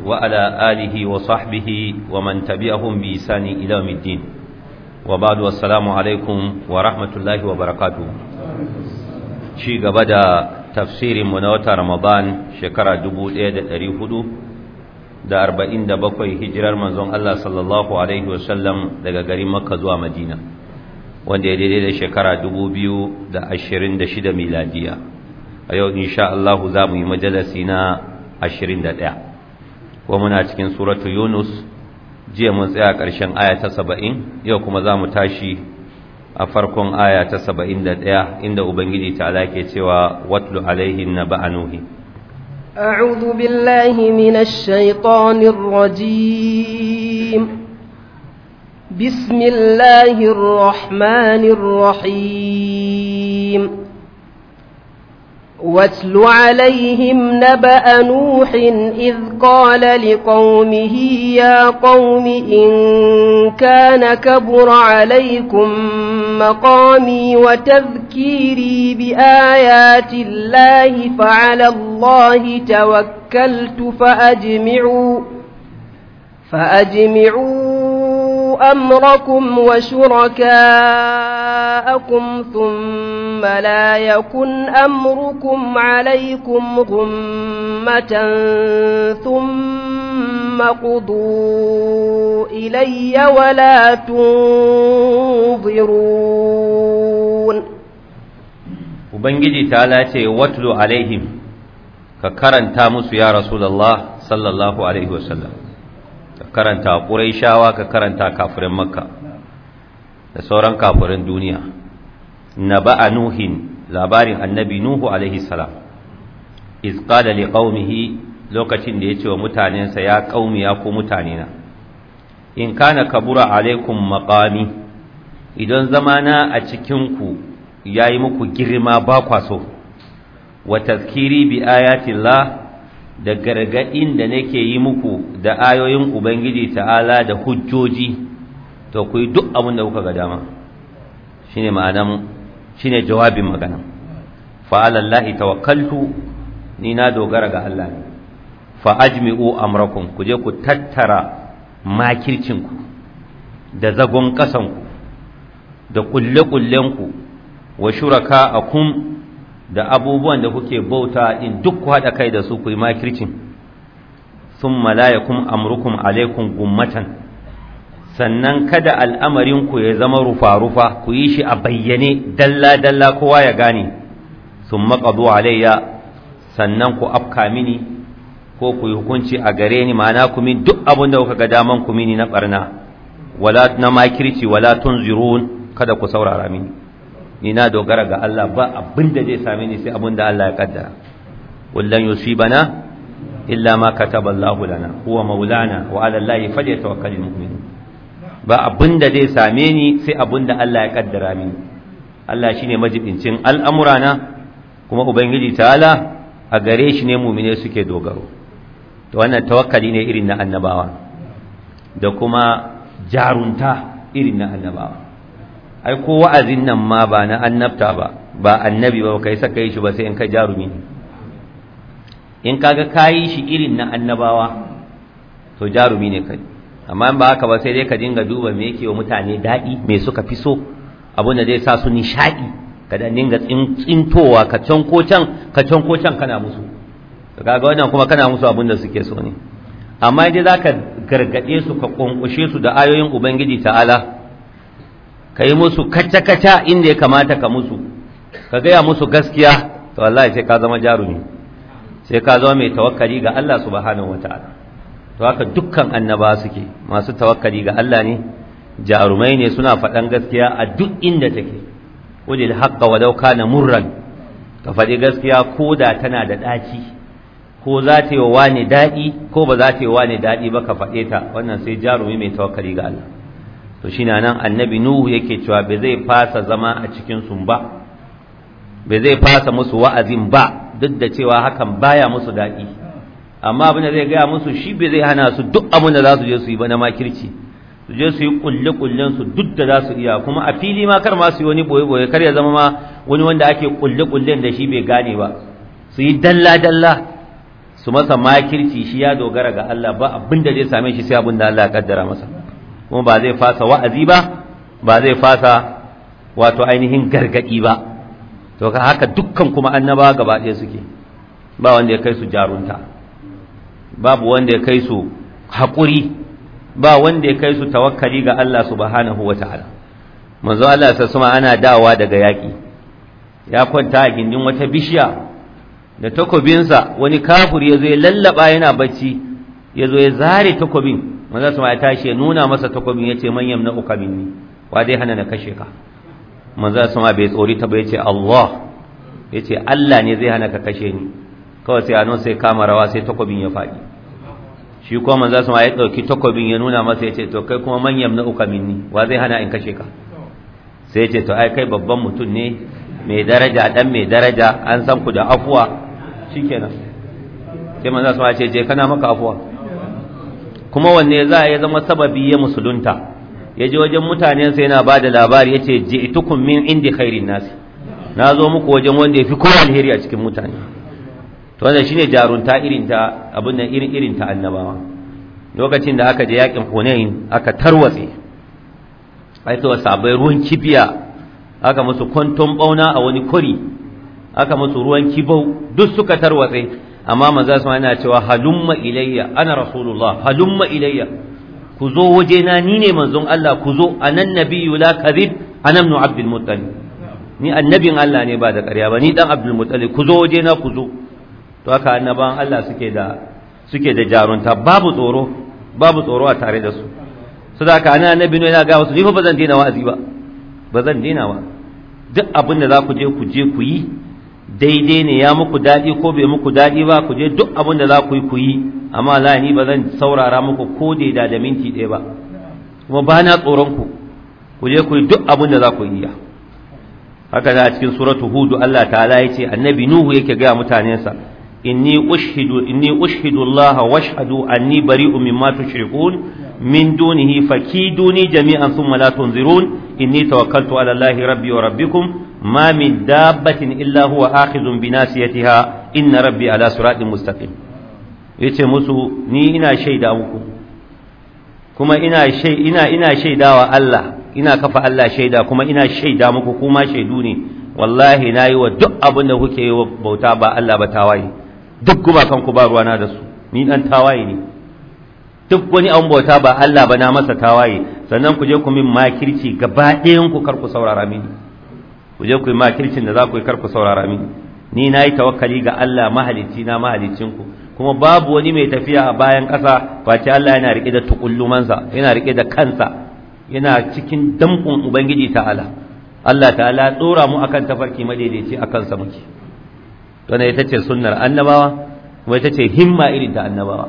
وعلى آله وصحبه ومن تبعهم بإحسان إلى يوم الدين وبعد والسلام عليكم ورحمة الله وبركاته شي غبدا تفسير منوتة رمضان شكرا دبو إيدة تريفدو da arba'in da bakwai hijirar manzon Allah sallallahu Alaihi wasallam daga garin Makka zuwa Madina wanda ya daidai da shekara dubu biyu da ashirin da shida miladiya a yau insha Allah za mu yi majalasi na ashirin da ɗaya kuma muna cikin suratu Yunus jiya mun tsaya ƙarshen aya ta saba'in yau kuma za mu tashi a farkon aya ta saba'in da ɗaya inda Ubangiji ta ke cewa watlu alaihin na ba'anuhi أعوذ بالله من الشيطان الرجيم بسم الله الرحمن الرحيم واتل عليهم نبأ نوح إذ قال لقومه يا قوم إن كان كبر عليكم مقامي وتذكيري بآيات الله فعلى الله توكلت فأجمعوا فأجمعوا أمركم وشركاءكم ثم لا يكن أمركم عليكم غمة ثم قضوا إلي ولا تنظرون Ubangiji ta lace watlu alaihim ka karanta musu ya Rasulullah sallallahu alaihi wasallam ka karanta Qurayshawa ka karanta kafirin Makka da sauran kafirin duniya naba'a nuhin labarin annabi nuhu alaihi salam iz qala liqaumihi lokacin da yace wa mutanensa ya qaumi ya ku mutanena in kana kabura alaikum maqami idan zamana a cikin ku yayi muku girma ba kwa so wa tazkiri bi ayatillah da gargadin da nake yi muku da ayoyin ubangiji ta'ala da hujjoji to ku yi duk abin da kuka ga dama shine ma'anan shine jawabin magana fa alallahi tawakkaltu ni na dogara ga Allah ne fa ajmi'u amrakum ku je ku tattara makircinku da zagon kasanku da kulle-kullenku wa shuraka akum da abubuwan da kuke bauta in duk ku haɗa kai da su ku yi makircin sun malayakum amrukum alaikum gummatan sannan kada al'amarinku ya zama rufa-rufa ku yi shi a bayyane dalla-dalla kowa ya gane sun maƙazu alayya sannan ku afka mini ko ku yi hukunci a gare ni ma'ana ku min duk abin da kuka ga daman ku mini na ɓarna wala na makirci wala tunzirun kada ku saurara mini ni na dogara ga Allah ba abin da zai same ni sai abin da Allah ya kaddara wallan yusibana illa ma kataba Allah lana huwa maulana wa ala Allah falyatawakkalul mu'minun ba abin da zai same ni sai abin da Allah ya kaddara mini Allah shine majibincin al'amurana kuma ubangiji ta'ala a gare shi ne mu'mine suke dogaro to wannan tawakkali ne irin na annabawa da kuma jarunta irin na annabawa ai ko wa'azin nan ma ba na annabta ba ba annabi ba kai saka yi shi ba sai in ka jarumi ne in kaga kayi shi irin na annabawa to jarumi ne kai amma in ba haka ba sai dai ka dinga duba me yake wa mutane daɗi me suka fi so abin da zai sa su nishaɗi ka da dinga tsintowa ka can ko can ka can ko can kana musu kaga wannan kuma kana musu abin da suke so ne amma idan zaka gargade su ka konkushe su da ayoyin ubangiji ta'ala ka yi musu kacce-kacce inda ya kamata ka musu ka gaya musu gaskiya to wallahi sai ka zama jarumi sai ka zama mai tawakkali ga Allah subhanahu wataala to haka dukkan annaba suke masu tawakkali ga Allah ne jarumai ne suna faɗan gaskiya a duk inda take wajil haqqa walau kana murran ka faɗi gaskiya ko da tana da ɗaci ko za ta yi wa wani daɗi ko ba za ta yi wa wani daɗi ba ka faɗe ta wannan sai jarumi mai tawakkali ga Allah to shi na nan annabi nuhu yake cewa bai zai fasa zama a cikin sun ba bai zai fasa musu wa'azin ba duk da cewa hakan baya musu daɗi amma abin da zai gaya musu shi bai zai hana su duk abin da za su je su yi ba na makirci su je su yi kulle kullen su duk da za su iya kuma a fili ma kar ma su yi wani boye boye kar ya zama ma wani wanda ake kulle kullen da shi bai gane ba su yi dalla dalla su masa makirci shi ya dogara ga Allah ba abin da zai same shi sai abin da Allah ya kaddara masa kuma ba zai fasa wa'azi ba ba zai fasa wato ainihin gargadi ba to haka dukkan kuma annaba gaba ɗaya suke ba wanda ya kai su jarunta babu wanda ya kai su haƙuri ba wanda ya kai su tawakkali ga Allah subhanahu wa ta'ala manzo Allah sa suma ana dawowa daga yaƙi ya kwanta a gindin wata bishiya da takobinsa wani kafur ya zo ya lallaba yana bacci ya zo ya zare takobin manzo suma ya tashi ya nuna masa takobin ya ce man yamna uka minni wa dai hana na kashe ka manzo suma bai tsori ta ba ya ce Allah ya ce Allah ne zai hana ka kashe ni kawai sai anon sai kama rawa sai takobin ya faɗi shi kuma manzo sama ya dauki takobin ya nuna masa yace to kai kuma man yamna uka minni wa zai hana in kashe ka sai yace to ai kai babban mutum ne mai daraja dan mai daraja an san ku da afuwa shikenan sai manzo sama ya ce je kana maka afuwa kuma wanne za ya zama sababi ya musulunta ya je wajen mutanen sai yana bada labari yace ji'tukum min indi khairin nas na zo muku wajen wanda ya fi kowa alheri a cikin mutane to wannan shine jarunta irin ta abin nan irin irin ta annabawa lokacin da aka je yakin Hunain aka tarwatse ai to sabai ruwan kibiya aka musu kwanton bauna a wani kuri aka musu ruwan kibau duk suka tarwatse amma manzo sama yana cewa halumma ilayya ana rasulullah halumma ilayya ku zo waje na ni ne manzon Allah ku zo anan nabiyyu la kadhib ana ibn abdul muttalib ni annabin Allah ne ba da ƙarya ba ni dan abdul muttalib ku zo waje na ku zo to haka annaban Allah suke da suke da jarunta babu tsoro babu tsoro a tare da su su da haka ana annabi ne yana ga wasu ni fa bazan daina wa'azi ba bazan daina ba duk abin da za ku je ku je ku yi daidai ne ya muku daɗi ko bai muku daɗi ba ku je duk abin da za ku yi ku yi amma la ni ba zan saurara muku ko da da minti ɗaya ba kuma ba na tsoron ku ku je ku yi duk abin da za ku yi haka da a cikin suratu hudu Allah ta'ala ya ce annabi nuhu yake gaya mutanensa inni ushhidu inni ushhidu Allah washhadu anni bari'un mimma tushrikun min dunihi fakiduni jami'an thumma la tunzirun inni tawakkaltu ala Allah rabbi wa rabbikum ma min dabbatin illa huwa akhidhun bi nasiyatiha inna rabbi ala siratin mustaqim yace musu ni ina shaida muku kuma ina shay ina ina shaidawa Allah ina kafa Allah shaida kuma ina shaida muku kuma shaidu ne wallahi nayi wa duk abin da kuke yi wa bauta ba Allah ba tawaye duk gumakan ku ba ruwana da su ni dan tawaye ne duk wani an bauta ba Allah ba na masa tawaye sannan ku je ku min makirci gaba ɗayan ku kar ku saurara mini ku je ku yi makircin da za ku yi kar ku saurara mini ni na yi tawakkali ga Allah mahalicci na mahalicin ku kuma babu wani mai tafiya a bayan ƙasa face Allah yana rike da tukullumansa yana rike da kansa yana cikin damƙun ubangiji ta'ala Allah ta'ala tsora mu akan tafarki madaidaici akan sa muke wannan ita ce sunnar annabawa kuma ita ce himma irin ta annabawa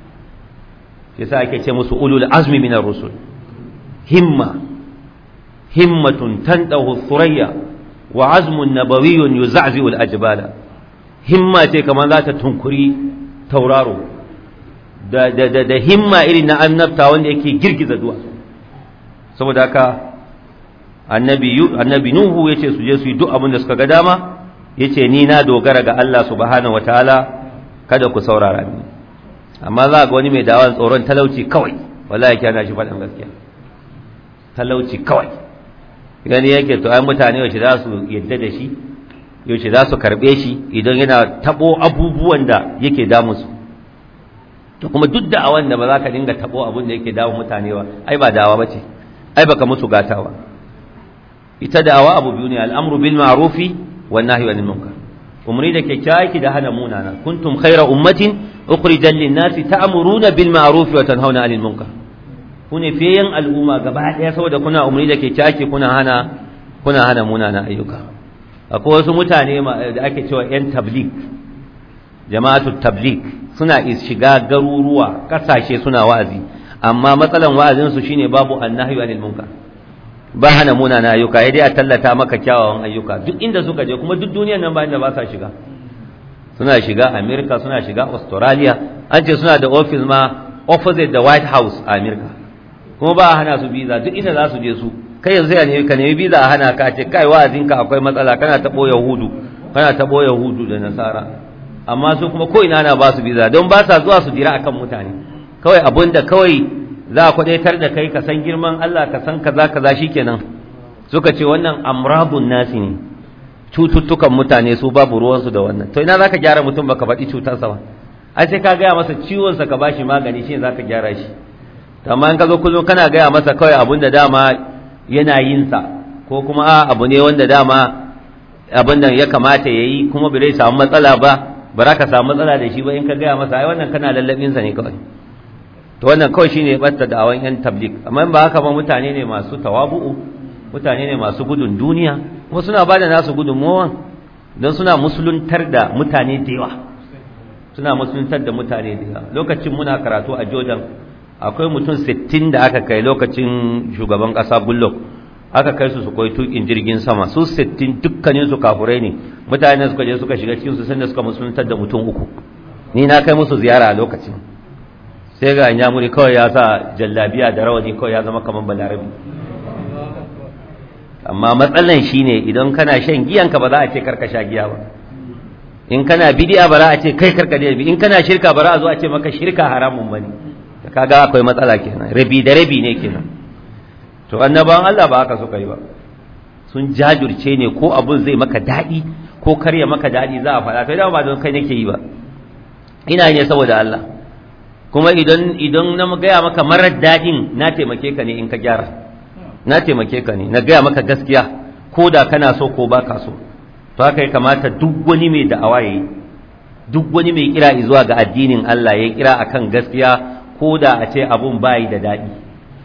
yasa ake ce musu ulul azmi minar rusul himma himmatun tantahu thurayya wa azmun nabawiyyun yuza'zi'u al-ajbala himma ce kamar za ta tunkuri tauraro da da da, da himma irin na annabta wanda yake girgiza duwatsu saboda haka annabi annabi nuhu yace su je su yi duk abin da suka ga dama yace ni na dogara ga Allah subhanahu wataala kada ku saurara ni amma za ga wani mai dawan tsoron talauci kawai wallahi kana shi faɗin gaskiya talauci kawai gani yake to ai mutane yaushe za su yadda da shi yaushe za su karɓe shi idan yana tabo abubuwan da yake damu su to kuma duk da awan da ba za ka dinga tabo abun da yake damu mutane ba ai ba dawa bace ai baka musu gatawa ita da'awa abu biyu ne al'amru bil ma'rufi wan nahyi anil munkar umri da kyakkyawa da hana munana kuntum khayra ummatin ukhrijal lin nasi ta'muruna bil ma'ruf wa tanhauna 'anil munkar kune fiyen al'umma gaba daya saboda kuna umri da kyakkyawa kuna hana kuna hana munana ayyuka akwai wasu mutane da ake cewa yan tabligh jama'atu tabligh suna shiga garuruwa kasashe suna wa'azi amma matsalan wa'azin su shine babu annahyu 'anil munkar ba hana munana ayyuka ya dai a tallata maka kyawawan ayyuka duk inda suka je kuma duk duniyar nan ba inda ba sa shiga suna shiga America suna shiga Australia an ce suna da office ma opposite the White House a America kuma ba a hana su visa duk inda za su je su kai yanzu ya nemi ka nemi visa a hana ka ce kai wa'azinka akwai matsala kana taɓo yahudu kana taɓo yahudu da nasara amma su kuma ko ina na ba su biza don ba sa zuwa su jira akan mutane kawai abun da kawai za a kwadaitar da kai ka san girman Allah ka san kaza kaza shikenan suka ce wannan amrabun nasi ne cututtukan mutane su babu ruwansu da wannan to ina zaka gyara mutum baka faɗi cutarsa ba ai sai ka gaya masa ciwon sa ka bashi magani shine zaka gyara shi amma in ka zo kullum kana gaya masa kawai abun da dama yana yin sa ko kuma a abu ne wanda dama abin nan ya kamata yayi kuma bai samu matsala ba ba za ka samu matsala da shi ba in ka gaya masa ai wannan kana lallabin sa ne kawai to wannan kawai shine batta da awan yan tablik amma ba haka ba mutane ne masu tawabu'u mutane ne masu gudun duniya kuma suna bada nasu gudunmawa don suna musuluntar da mutane da yawa suna musuluntar da mutane da yawa lokacin muna karatu a Jordan akwai mutum 60 da aka kai lokacin shugaban kasa Goodluck aka kai su su koyi tukin jirgin sama su 60 dukkanin su kafurai ne mutane suka je suka shiga cikin su sanda suka musuluntar da mutum uku ni na kai musu ziyara a lokacin sai ga nyamuri kawai ya sa jallabiya da rawani kawai ya zama kamar balarabi amma matsalan shine idan kana shan giyanka ba za a ce karka sha giya ba in kana bidiya ba za a ce kai karka da in kana shirka ba za a zo a ce maka shirka haramun bane kaga akwai matsala kenan rabi da rabi ne kenan to annabawan Allah ba haka suka yi ba sun jajurce ne ko abun zai maka daɗi ko karya maka daɗi za a faɗa to idan ba don kai nake yi ba ina ne saboda Allah kuma idan idan na gaya maka marar daɗin na taimake ka ne in ka gyara na taimake ka ne na gaya maka gaskiya ko da kana so ko ba ka so to haka ya kamata duk wani mai da'awa yayi duk wani mai kira zuwa ga addinin Allah ya kira akan gaskiya ko da a ce abun bayi da daɗi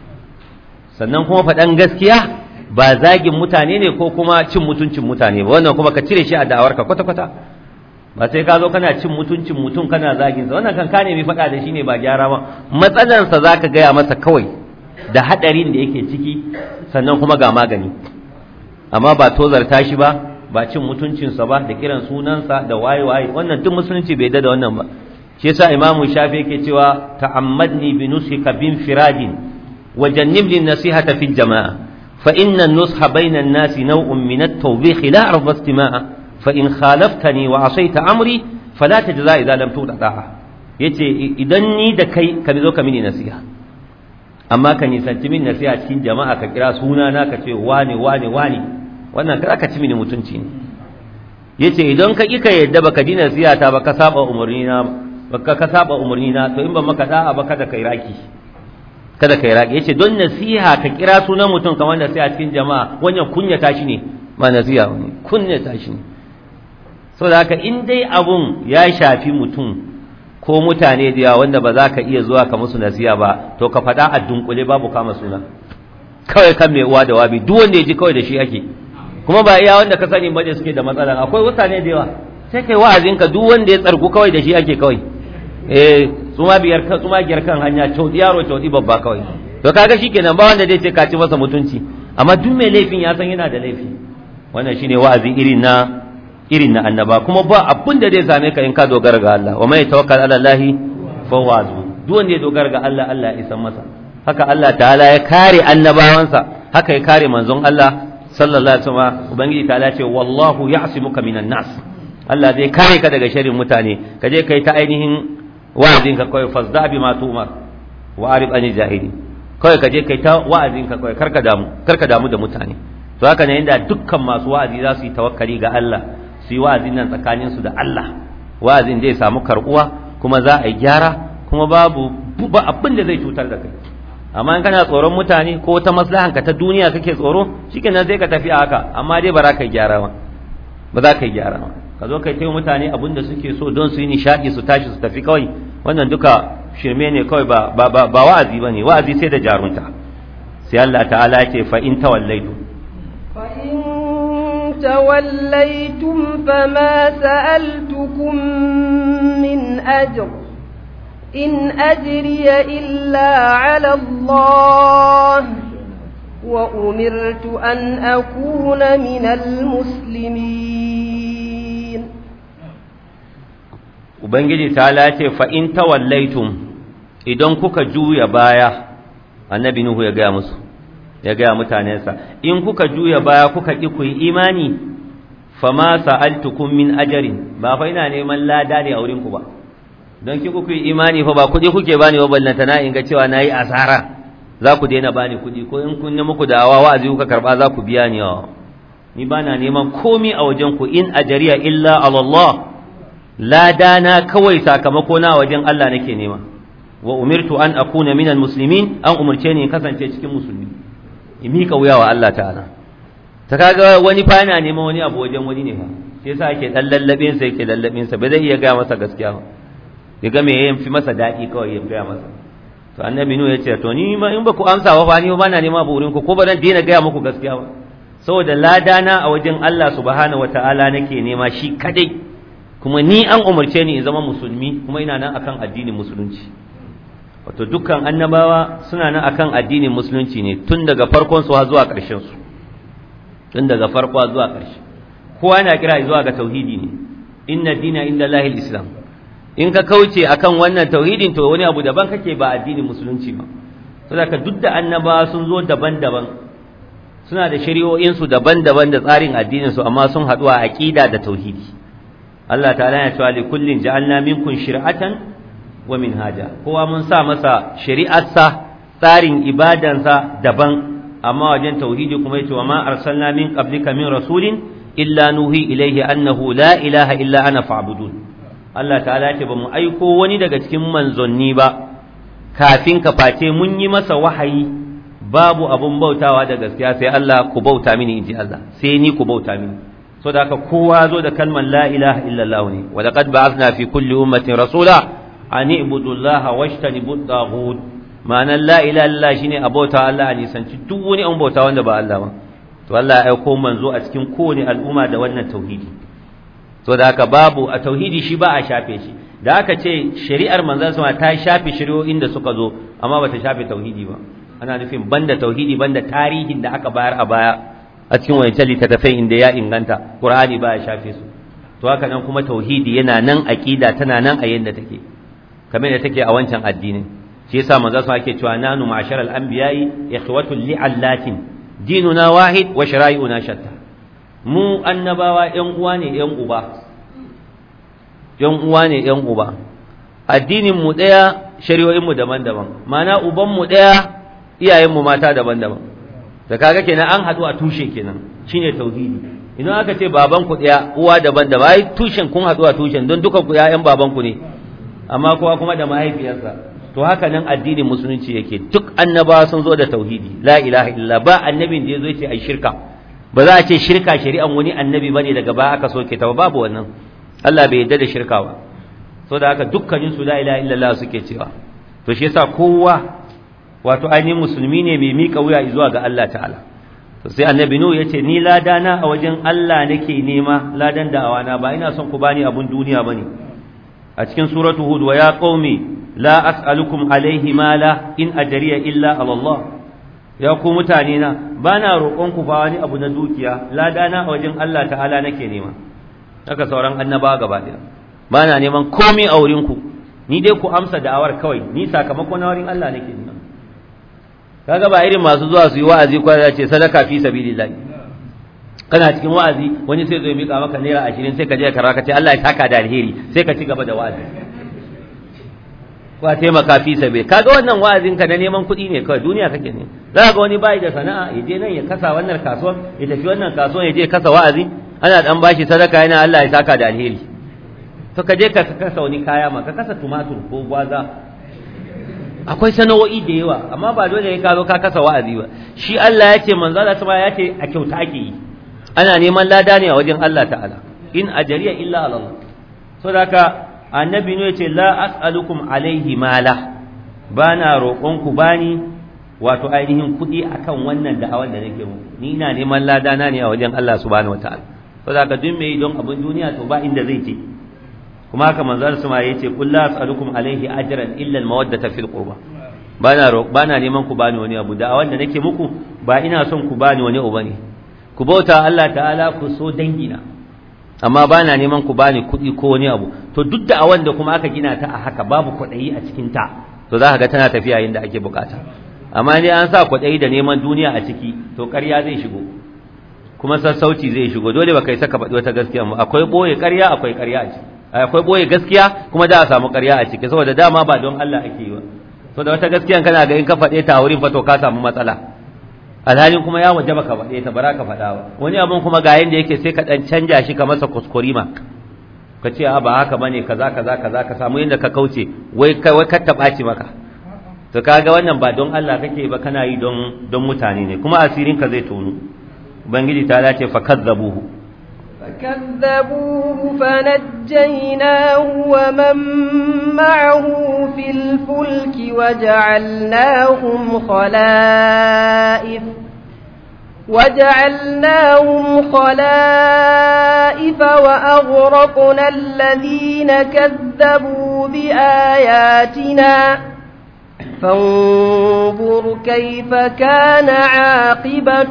sannan kuma faɗan gaskiya ba zagin mutane ne ko kuma cin mutuncin mutane ba wannan kuma ka cire shi a da'awarka kwata-kwata ba sai ka zo kana cin mutuncin mutum kana zagin sa wannan kan ka nemi faɗa da shi ne ba gyara ba matsalansa za ka gaya masa kawai da haɗarin da yake ciki sannan kuma ga magani amma ba tozarta shi ba ba cin mutuncinsa ba da kiran sunansa da waye-waye wannan duk musulunci bai da wannan ba shi yasa imamu shafi yake cewa ta'ammadni bi nusika bin firadin wa jannibni nasihata fil jama'a fa inna an-nusha bayna an-nasi naw'un min at-tawbih la arda istima'a fa in khalaftani wa asayta amri fala tajza idza lam tu'ta yace idan ni da kai ka zo ka mini nasiha amma ka nisanci min nasiha cikin jama'a ka kira sunana ka ce wane wane wane wannan ka ci mini mutunci ne yace idan ka ki ka yadda baka ji nasiha ta baka saba umarni na baka ka saba umarni na to in ba maka da'a ba kada kai raki kada kai raki yace don nasiha ka kira sunan mutum kamar nasiha cikin jama'a wannan kunya ta shi ne ma nasiha ne kunya ta shi ne saboda haka in dai abun ya shafi mutum ko mutane da yawa wanda ba za ka iya zuwa ka musu nasiha ba to ka faɗa a dunkule babu kama suna kawai kan mai uwa da wabi duk wanda ya ji kawai da shi ake kuma ba iya wanda ka sani bane suke da matsala akwai mutane da yawa sai kai wa'azin ka duk wanda ya tsargu kawai da shi ake kawai eh tsuma biyar kan tsuma biyar kan hanya cauti yaro cauti babba kawai to kaga shikenan ba wanda zai ce ka ci masa mutunci amma duk mai laifin ya san yana da laifi wannan shine wa'azi irin na irin na annaba kuma ba abin da zai same ka in ka dogara ga Allah wa mai tawakkal ala Allah fa huwa duk wanda ya dogara ga Allah Allah ya san masa haka Allah ta'ala ya kare annabawansa haka ya kare manzon Allah sallallahu alaihi wasallam ubangiji ta'ala ce wallahu ya'simuka minan nas Allah zai kare ka daga sharrin mutane ka je kai ta ainihin wa'azin ka kai fasda bi ma tumar wa arib anil jahili kai ka je kai ta wa'azin ka kai karka damu karka damu da mutane to haka ne inda dukkan masu wa'azi za su yi tawakkali ga Allah su yi wa'azin nan tsakanin su da Allah wa'azin zai samu karbuwa kuma za a yi gyara kuma babu ba abin da zai cutar da kai amma in kana tsoron mutane ko wata maslahan ka ta duniya kake tsoro shikenan zai ka tafi a haka amma dai ba za ka yi gyara ba ba za ka yi gyara ba ka zo kai taimaka mutane abin da suke so don su yi nishadi su tashi su tafi kawai wannan duka shirme ne kawai ba ba ba, ba wa'azi bane wa'azi sai da jarunta sai Allah ta'ala ya ce fa in tawallaitu fa in tawallaitum fama sa'altukum min ajr إن أجري إلا على الله وأمرت أن أكون من المسلمين Ubangiji ta lace fa'in tawallaitum idan kuka juya baya, annabi Nuhu ya gaya musu, ya gaya mutanensa, in kuka juya baya kuka ƙi ku yi imani, fama sa'altukum min ajrin ba fa ina neman lada ne a wurin ku ba don ki kuku imani fa ba kuɗi kuke bani wa ballanta na in ga cewa nayi asara za ku daina bani kuɗi ko in kun muku da'awa wa'azi kuka karba za ku biya ni ni bana neman komi a wajen ku in ajriya illa ala Allah lada na kawai sakamako na wajen Allah nake nema wa umirtu an akuna minal muslimin an umurce ni in kasance cikin musulmi in mika wuya wa Allah ta'ala ta kaga wani fa yana neman wani abu wajen wani ne fa sai yasa ake dan lallabin sa yake lallabin sa bai zai iya ga masa gaskiya ba ya ga me yayin fi masa dadi kawai ya ga masa to annabi nu ya ce to ni ma in ba ku amsa ba fa ni ba na neman abu wurin ku ko ba zan daina ga muku gaskiya ba saboda ladana a wajen Allah subhanahu wataala nake nema shi kadai kuma ni an umarce ni in zama musulmi kuma ina nan akan addinin musulunci wato dukkan annabawa suna nan akan addinin musulunci ne tun daga farkon su har zuwa ƙarshen su tun daga farko zuwa ƙarshe kowa yana kira zuwa ga tauhidi ne inna dina inda lahil islam in ka kauce akan wannan tauhidin to wani abu daban kake ba addinin musulunci ba saboda duk da annabawa sun zo daban-daban suna da shari'o'in su daban-daban da tsarin addinin su amma sun haɗu a aqida da tauhidi Allah ta'ala ya cewa li kullin ja'alna minkum shir'atan wa minhaja kowa mun sa masa shari'arsa tsarin ibadansa daban amma wajen tauhidi kuma yace wa ma arsalna min qablika min rasulin illa nuhi ilayhi annahu la ilaha illa ana fa'budun Allah ta'ala ce ba mu aiko wani daga cikin manzonni ba kafin ka face mun yi masa wahayi babu abun bautawa da gaskiya sai Allah ku bauta mini inji Allah sai ni ku bauta mini so da haka kowa zo da kalmar la ilaha illallah ne wa laqad ba'athna fi kulli ummatin rasula an ibudu Allah washtanibu at-taghut ma'anar la ilaha illallah shine abota Allah a nisanci duk wani an bauta wanda ba Allah ba to Allah ya aiko manzo a cikin kowane al'umma da wannan tauhidi to da haka babu a tauhidi shi ba a shafe shi da aka ce shari'ar manzon sama ta shafe shari'o'in da suka zo amma bata shafe tauhidi ba ana nufin banda tauhidi banda tarihin da aka bayar a baya a cikin wancan littattafai inda ya inganta qur'ani ba ya shafe su to haka nan kuma tauhidi yana nan aqida tana nan a yanda take kamar da take a wancan addinin shi yasa manzo sa ake cewa nanu ma'sharal anbiya'i ikhwatul li'allatin dinuna wahid wa shara'i'una shatta mu annabawa ƴan uwa ne ƴan uba ƴan uwa ne ƴan uba addinin mu daya shari'o'in mu daban-daban ma'ana uban mu daya iyayen mu mata daban-daban da kaga kenan an haɗu a tushe kenan shine tauhidi idan aka ce baban ku daya uwa daban-daban ai tushen kun haɗu a tushen don duka ku ƴaƴan baban ku ne amma kowa kuma da mahaifiyarsa to haka nan addinin musulunci yake duk annabawa sun zo da tauhidi la ilaha illa ba annabin da yazo yace ai shirka ba za a ce shirka shari'an wani annabi bane daga baya aka soke ta babu wannan Allah bai yarda da shirka ba so da haka dukkanin su la ilaha illallah suke cewa to shi yasa kowa wato ainihin musulmi ne mai mika wuya zuwa ga Allah ta'ala to sai annabi nuhu yace ni ladana a wajen Allah nake nema ladan da awana ba ina son ku bani abun duniya bane a cikin suratu hud wa ya qaumi la as'alukum alaihi mala in ajriya illa ala Allah ya ku mutane na bana roƙon ku ba wani abu na dukiya ladana a wajen Allah ta'ala nake nema haka sauran annaba gaba daya bana neman komai a wurin ku ni dai ku amsa da'awar kawai ni sakamakon na wurin Allah nake nema kaga ba irin masu zuwa su yi wa'azi ko ya ce sadaka fi sabilillah kana cikin wa'azi wani sai zai mika maka naira ashirin sai ka je ka raka ce Allah ya saka da alheri sai ka ci gaba da wa'azi ko a taimaka fi sabi kaga wannan wa'azin ka na neman kuɗi ne kawai duniya kake ne za ga wani bai da sana'a ya je nan ya kasa wannan kasuwan ya tafi wannan kasuwan ya je kasa wa'azi ana dan bashi sadaka yana Allah ya saka da alheri to ka je ka kasa wani kaya ma ka kasa tumatur ko gwaza akwai sana'o'i da yawa amma ba dole ne ka zo ka kasa wa'azi ba shi Allah ya ce manzo Allah ya ce a kyauta ake yi ana neman lada ne a wajen Allah ta'ala in ajariya illa Allah so da haka annabi ne yace la as'alukum alaihi mala bana roƙon ku bani wato ainihin kuɗi akan wannan da'awar da nake muku ni ina neman lada na ne a wajen Allah subhanahu wataala so da haka duk mai don abin duniya to ba inda zai je kuma haka manzon sama yace qul la as'alukum alaihi ajran illa al-mawaddata fil qurba bana bana neman ku bani wani abu da'awar da nake muku ba ina son ku bani wani abu bane ku bauta Allah ta'ala ku so dangina amma ba na neman ku bani kuɗi ko wani abu to duk da a wanda kuma aka gina ta a haka babu kwaɗayi a cikin ta to za ka ga tana tafiya yadda ake bukata amma ne an sa kwaɗayi da neman duniya a ciki to ƙarya zai shigo kuma sassauci zai shigo dole ba kai saka faɗi wata gaskiya ba akwai boye ƙarya akwai ƙarya a ciki akwai boye gaskiya kuma da a samu ƙarya a ciki saboda dama ba don Allah ake yi ba saboda wata gaskiyan kana ga in ka faɗe ta a wurin fa to ka samu matsala alhalin kuma ya waje baka faɗe ta bara ka faɗa ba wani abun kuma ga yanda yake sai ka ɗan canja shi ka masa kuskurima ka ce a ba haka bane kaza kaza kaza ka samu yanda ka kauce wai kai wai ka taɓaci maka to kaga wannan ba don Allah kake ba kana yi don don mutane ne kuma asirin ka zai tonu ubangiji ta dace fa kazzabuhu فكذبوه فنجيناه ومن معه في الفلك وجعلناهم خلائف وجعلناهم خلائف وأغرقنا الذين كذبوا بآياتنا فانظر كيف كان عاقبة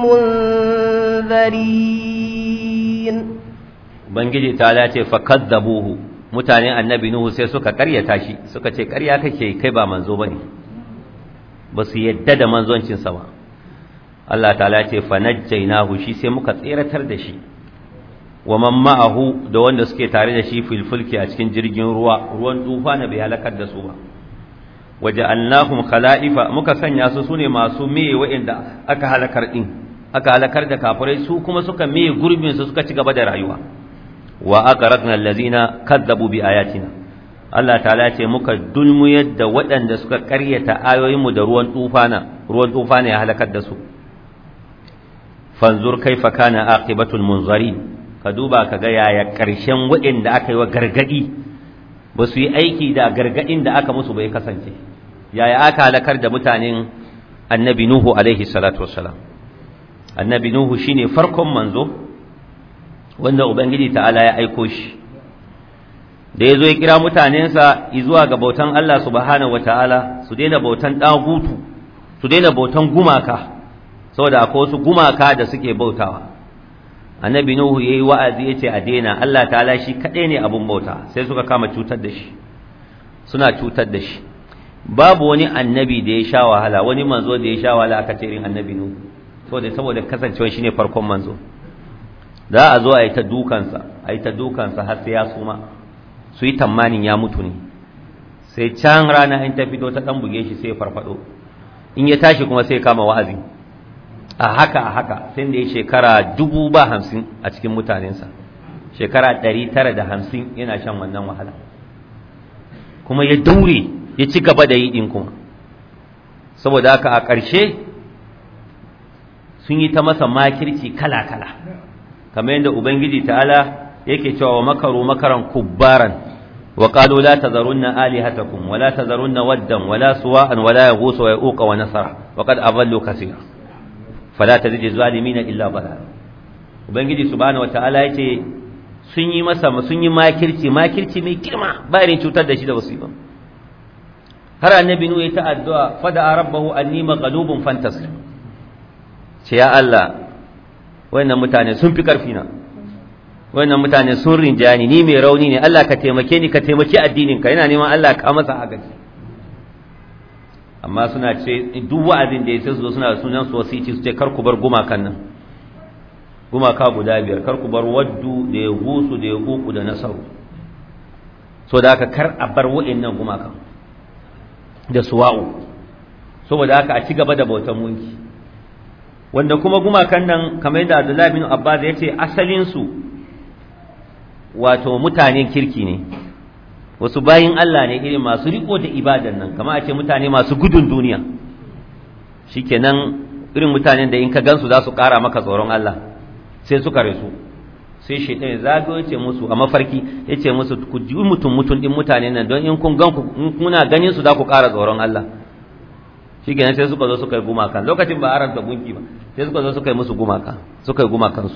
المنذرين ubangiji ta dace fa kazzabuhu mutanen annabi nuhu sai suka karyata shi suka ce karya kake kai ba manzo bane ba su yadda da manzoncin sa ba Allah ta'ala ce fa najjaynahu shi sai muka tseratar da shi wa man ma'ahu da wanda suke tare da shi fil fulki a cikin jirgin ruwa ruwan tufa na bai halakar da su ba waja'alnahum khala'ifa muka sanya su sune masu meye wa'inda aka halakar din aka halakar da kafirai su kuma suka meye gurbin su suka ci gaba da rayuwa wa aqraqna allazina kadzabu bi ayatina Allah ta'ala ce muka dulmuyar da waɗanda suka ƙaryata ayoyinmu da ruwan tufana ruwan tufana ya halakar da su fanzur kaifa kana aqibatul munzarin ka duba ka ga yaya ƙarshen waɗanda aka yi wa gargadi ba su yi aiki da gargadin da aka musu bai kasance yaya aka halakar da mutanen annabi nuhu alaihi salatu wassalam annabi nuhu shine farkon manzo wanda ubangiji ta'ala ya aiko shi da ya zo ya kira mutanensa zuwa ga bautan Allah subhanahu wataala su daina bautan dagutu su daina bautan gumaka saboda akwai wasu gumaka da suke bautawa annabi nuhu yayi wa'azi yace a daina Allah ta'ala shi kadai ne abun bauta sai suka kama cutar da shi suna cutar da shi babu wani annabi da ya sha wahala wani manzo da ya sha wahala aka ce irin annabi nuhu saboda saboda kasancewa shine farkon manzo za a zo a yi ta dukansa a yi ta dukansa har sai ya suma su yi tamanin ya mutu ne sai can rana in ta fito ta dan buge shi sai ya farfado in ya tashi kuma sai kama wa'azi a haka a haka sai da ya shekara dubu ba hamsin a cikin mutanensa shekara ɗari tara da hamsin yana shan wannan wahala kuma ya daure ya ci gaba da yi ɗin kuma saboda haka a ƙarshe sun yi ta masa makirci kala-kala kamar yadda ubangiji ta'ala yake cewa wa makaru makaran kubbaran wa qalu la tazarunna alihatakum wa la tazarunna waddan wa la suwa'an wa la yaghus wa yauqa wa nasara wa qad adallu kaseera fala tazidu zalimina illa balala ubangiji subhanahu wataala yace sun yi masa sun yi makirci makirci mai girma ba irin cutar da shi da basu yi ba har annabi nu ya ta addu'a fada rabbahu anni maghlubun fantasir ce ya Allah wayannan mutane sun fi karfi na wayannan mutane sun rinjani ni mai rauni ne Allah ka taimake ni ka taimaki addinin ka yana neman Allah ka masa agaji amma suna ce duk wa'azin da ya sai su zo suna sunan su wasiti su ce kar ku bar gumakan nan gumaka guda biyar kar ku bar waddu da ya gusu da ya kuku da nasaru so da haka kar a bar wa'annan gumakan da suwa'u saboda haka a ci gaba da bautan munki wanda kuma gumakan nan kamar yadda Abdullahi bin Abbas ya ce asalin su wato mutanen kirki ne wasu bayin Allah ne irin masu riko da ibadan nan kamar a ce mutane masu gudun duniya shikenan irin mutanen da in ka gansu za su ƙara maka tsoron Allah sai suka rasu sai shaitan ya zagayo ce musu a mafarki ya ce musu ku ji mutum mutum din mutanen nan don in kun gan ku in kuna ganin su za ku ƙara tsoron Allah shikenan sai suka zo suka yi gumaka lokacin ba arab da gunki ba sai suka zo suka yi musu gumaka suka yi gumakansu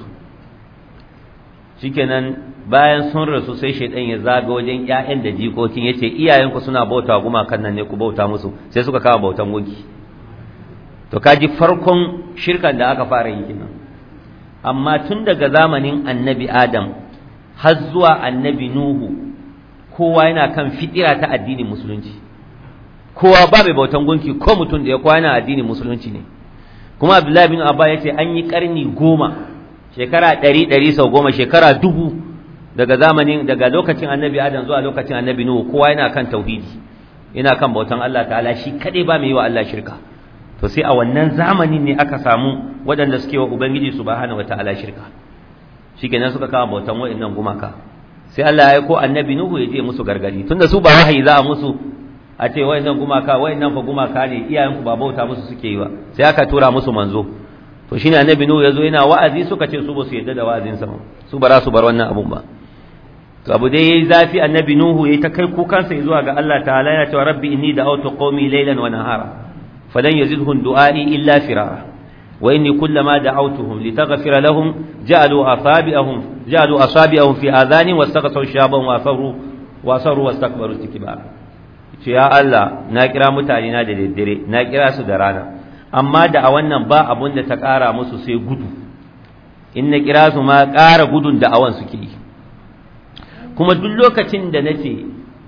shikenan bayan sun rasu sai shaidan ya zaga wajen ƴaƴan da jikokin yace iyayenku suna bauta gumakan nan ne ku bauta musu sai suka kama bautan gunki to kaji farkon shirkan da aka fara yi kenan amma tun daga zamanin annabi adam har zuwa annabi nuhu kowa yana kan fitira ta addinin musulunci kowa ba mai bautan gunki ko mutum da ya kowa yana addinin musulunci ne kuma abdullahi bin abba yace an yi karni goma shekara ɗari ɗari sau goma shekara dubu daga zamanin daga lokacin annabi adam zuwa lokacin annabi nuhu kowa yana kan tauhidi yana kan bautan Allah ta'ala shi kaɗai ba mai yi wa Allah shirka to sai a wannan zamanin ne aka samu waɗanda suke wa ubangiji subhanahu wata'ala shirka shikenan suka kama bautan waɗannan gumaka sai Allah ya aiko annabi nuhu ya je musu gargadi tunda su ba wahayi za a musu a ce wayannan gumaka wayannan fa gumaka ne iyayenku ba bauta musu suke yi ba sai aka tura musu manzo to shine annabi nuhu yazo yana wa'azi suka ce su ba su yadda da wa'azin sa su ba za su bar wannan abun ba to abu dai yayi zafi annabi nuhu yayi ta kai kukansa zuwa ga Allah ta'ala yana cewa rabbi inni da'awtu qaumi laylan wa nahara falan yazidhum du'ai illa firara wa inni kullama da'awtuhum litaghfira lahum ja'alu asabi'ahum ja'alu asabi'ahum fi adhani wastaghsaw shaban wa asarru wa asarru wastakbaru istikbara ce ya Allah na kira mutane na da daddare na kira su da rana amma da a wannan ba abun da ta ƙara musu sai gudu in na kira su ma ƙara gudun da awan suke yi kuma duk lokacin da nace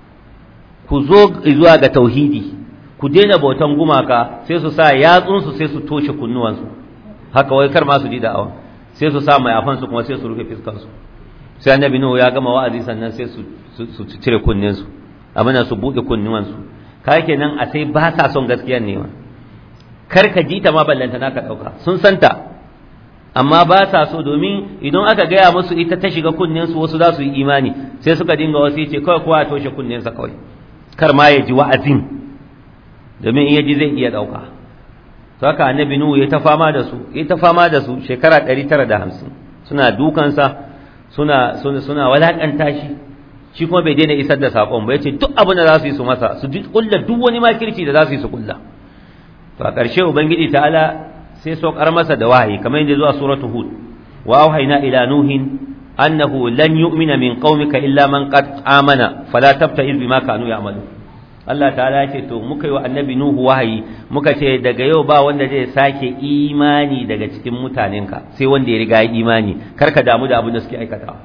ku zo zuwa ga tauhidi ku daina bautan gumaka sai su sa yatsunsu sai su toshe kunnuwansu haka wai kar ma su ji da awan sai su sa mai afansu kuma sai su rufe fiskansu sai annabi nuhu ya gama wa'azi sannan sai su su cire kunninsu abin su buɗe kunnuwansu ka kenan a sai ba sa son gaskiyar ne ma kar ka ji ta ma ballanta naka ɗauka sun santa amma ba sa so domin idan aka gaya musu ita ta shiga kunninsu wasu za su yi imani sai suka dinga wasu ce kawai kowa toshe kunninsa kawai kar ma ya ji wa'azin domin in ya ji zai iya ɗauka to haka annabi nuhu ya ta fama da su ya ta fama da su shekara ɗari tara da hamsin suna dukansa suna suna suna walakanta shi shi kuma bai daina isar da sakon ba yace duk abin da za su yi su masa su kulla duk wani makirci da za su yi su kulla to a ƙarshe ubangiji ta'ala sai saukar masa da wahayi kamar yadda zuwa suratul hud wa auhayna ila nuhin annahu lan yu'mina min qaumika illa man qad amana fala tabta'iz bima kanu ya'malu Allah ta'ala ya ce to muka yi wa annabi nuhu wahayi muka ce daga yau ba wanda zai sake imani daga cikin mutanenka sai wanda ya riga ya imani kar ka damu da abin da suke aikatawa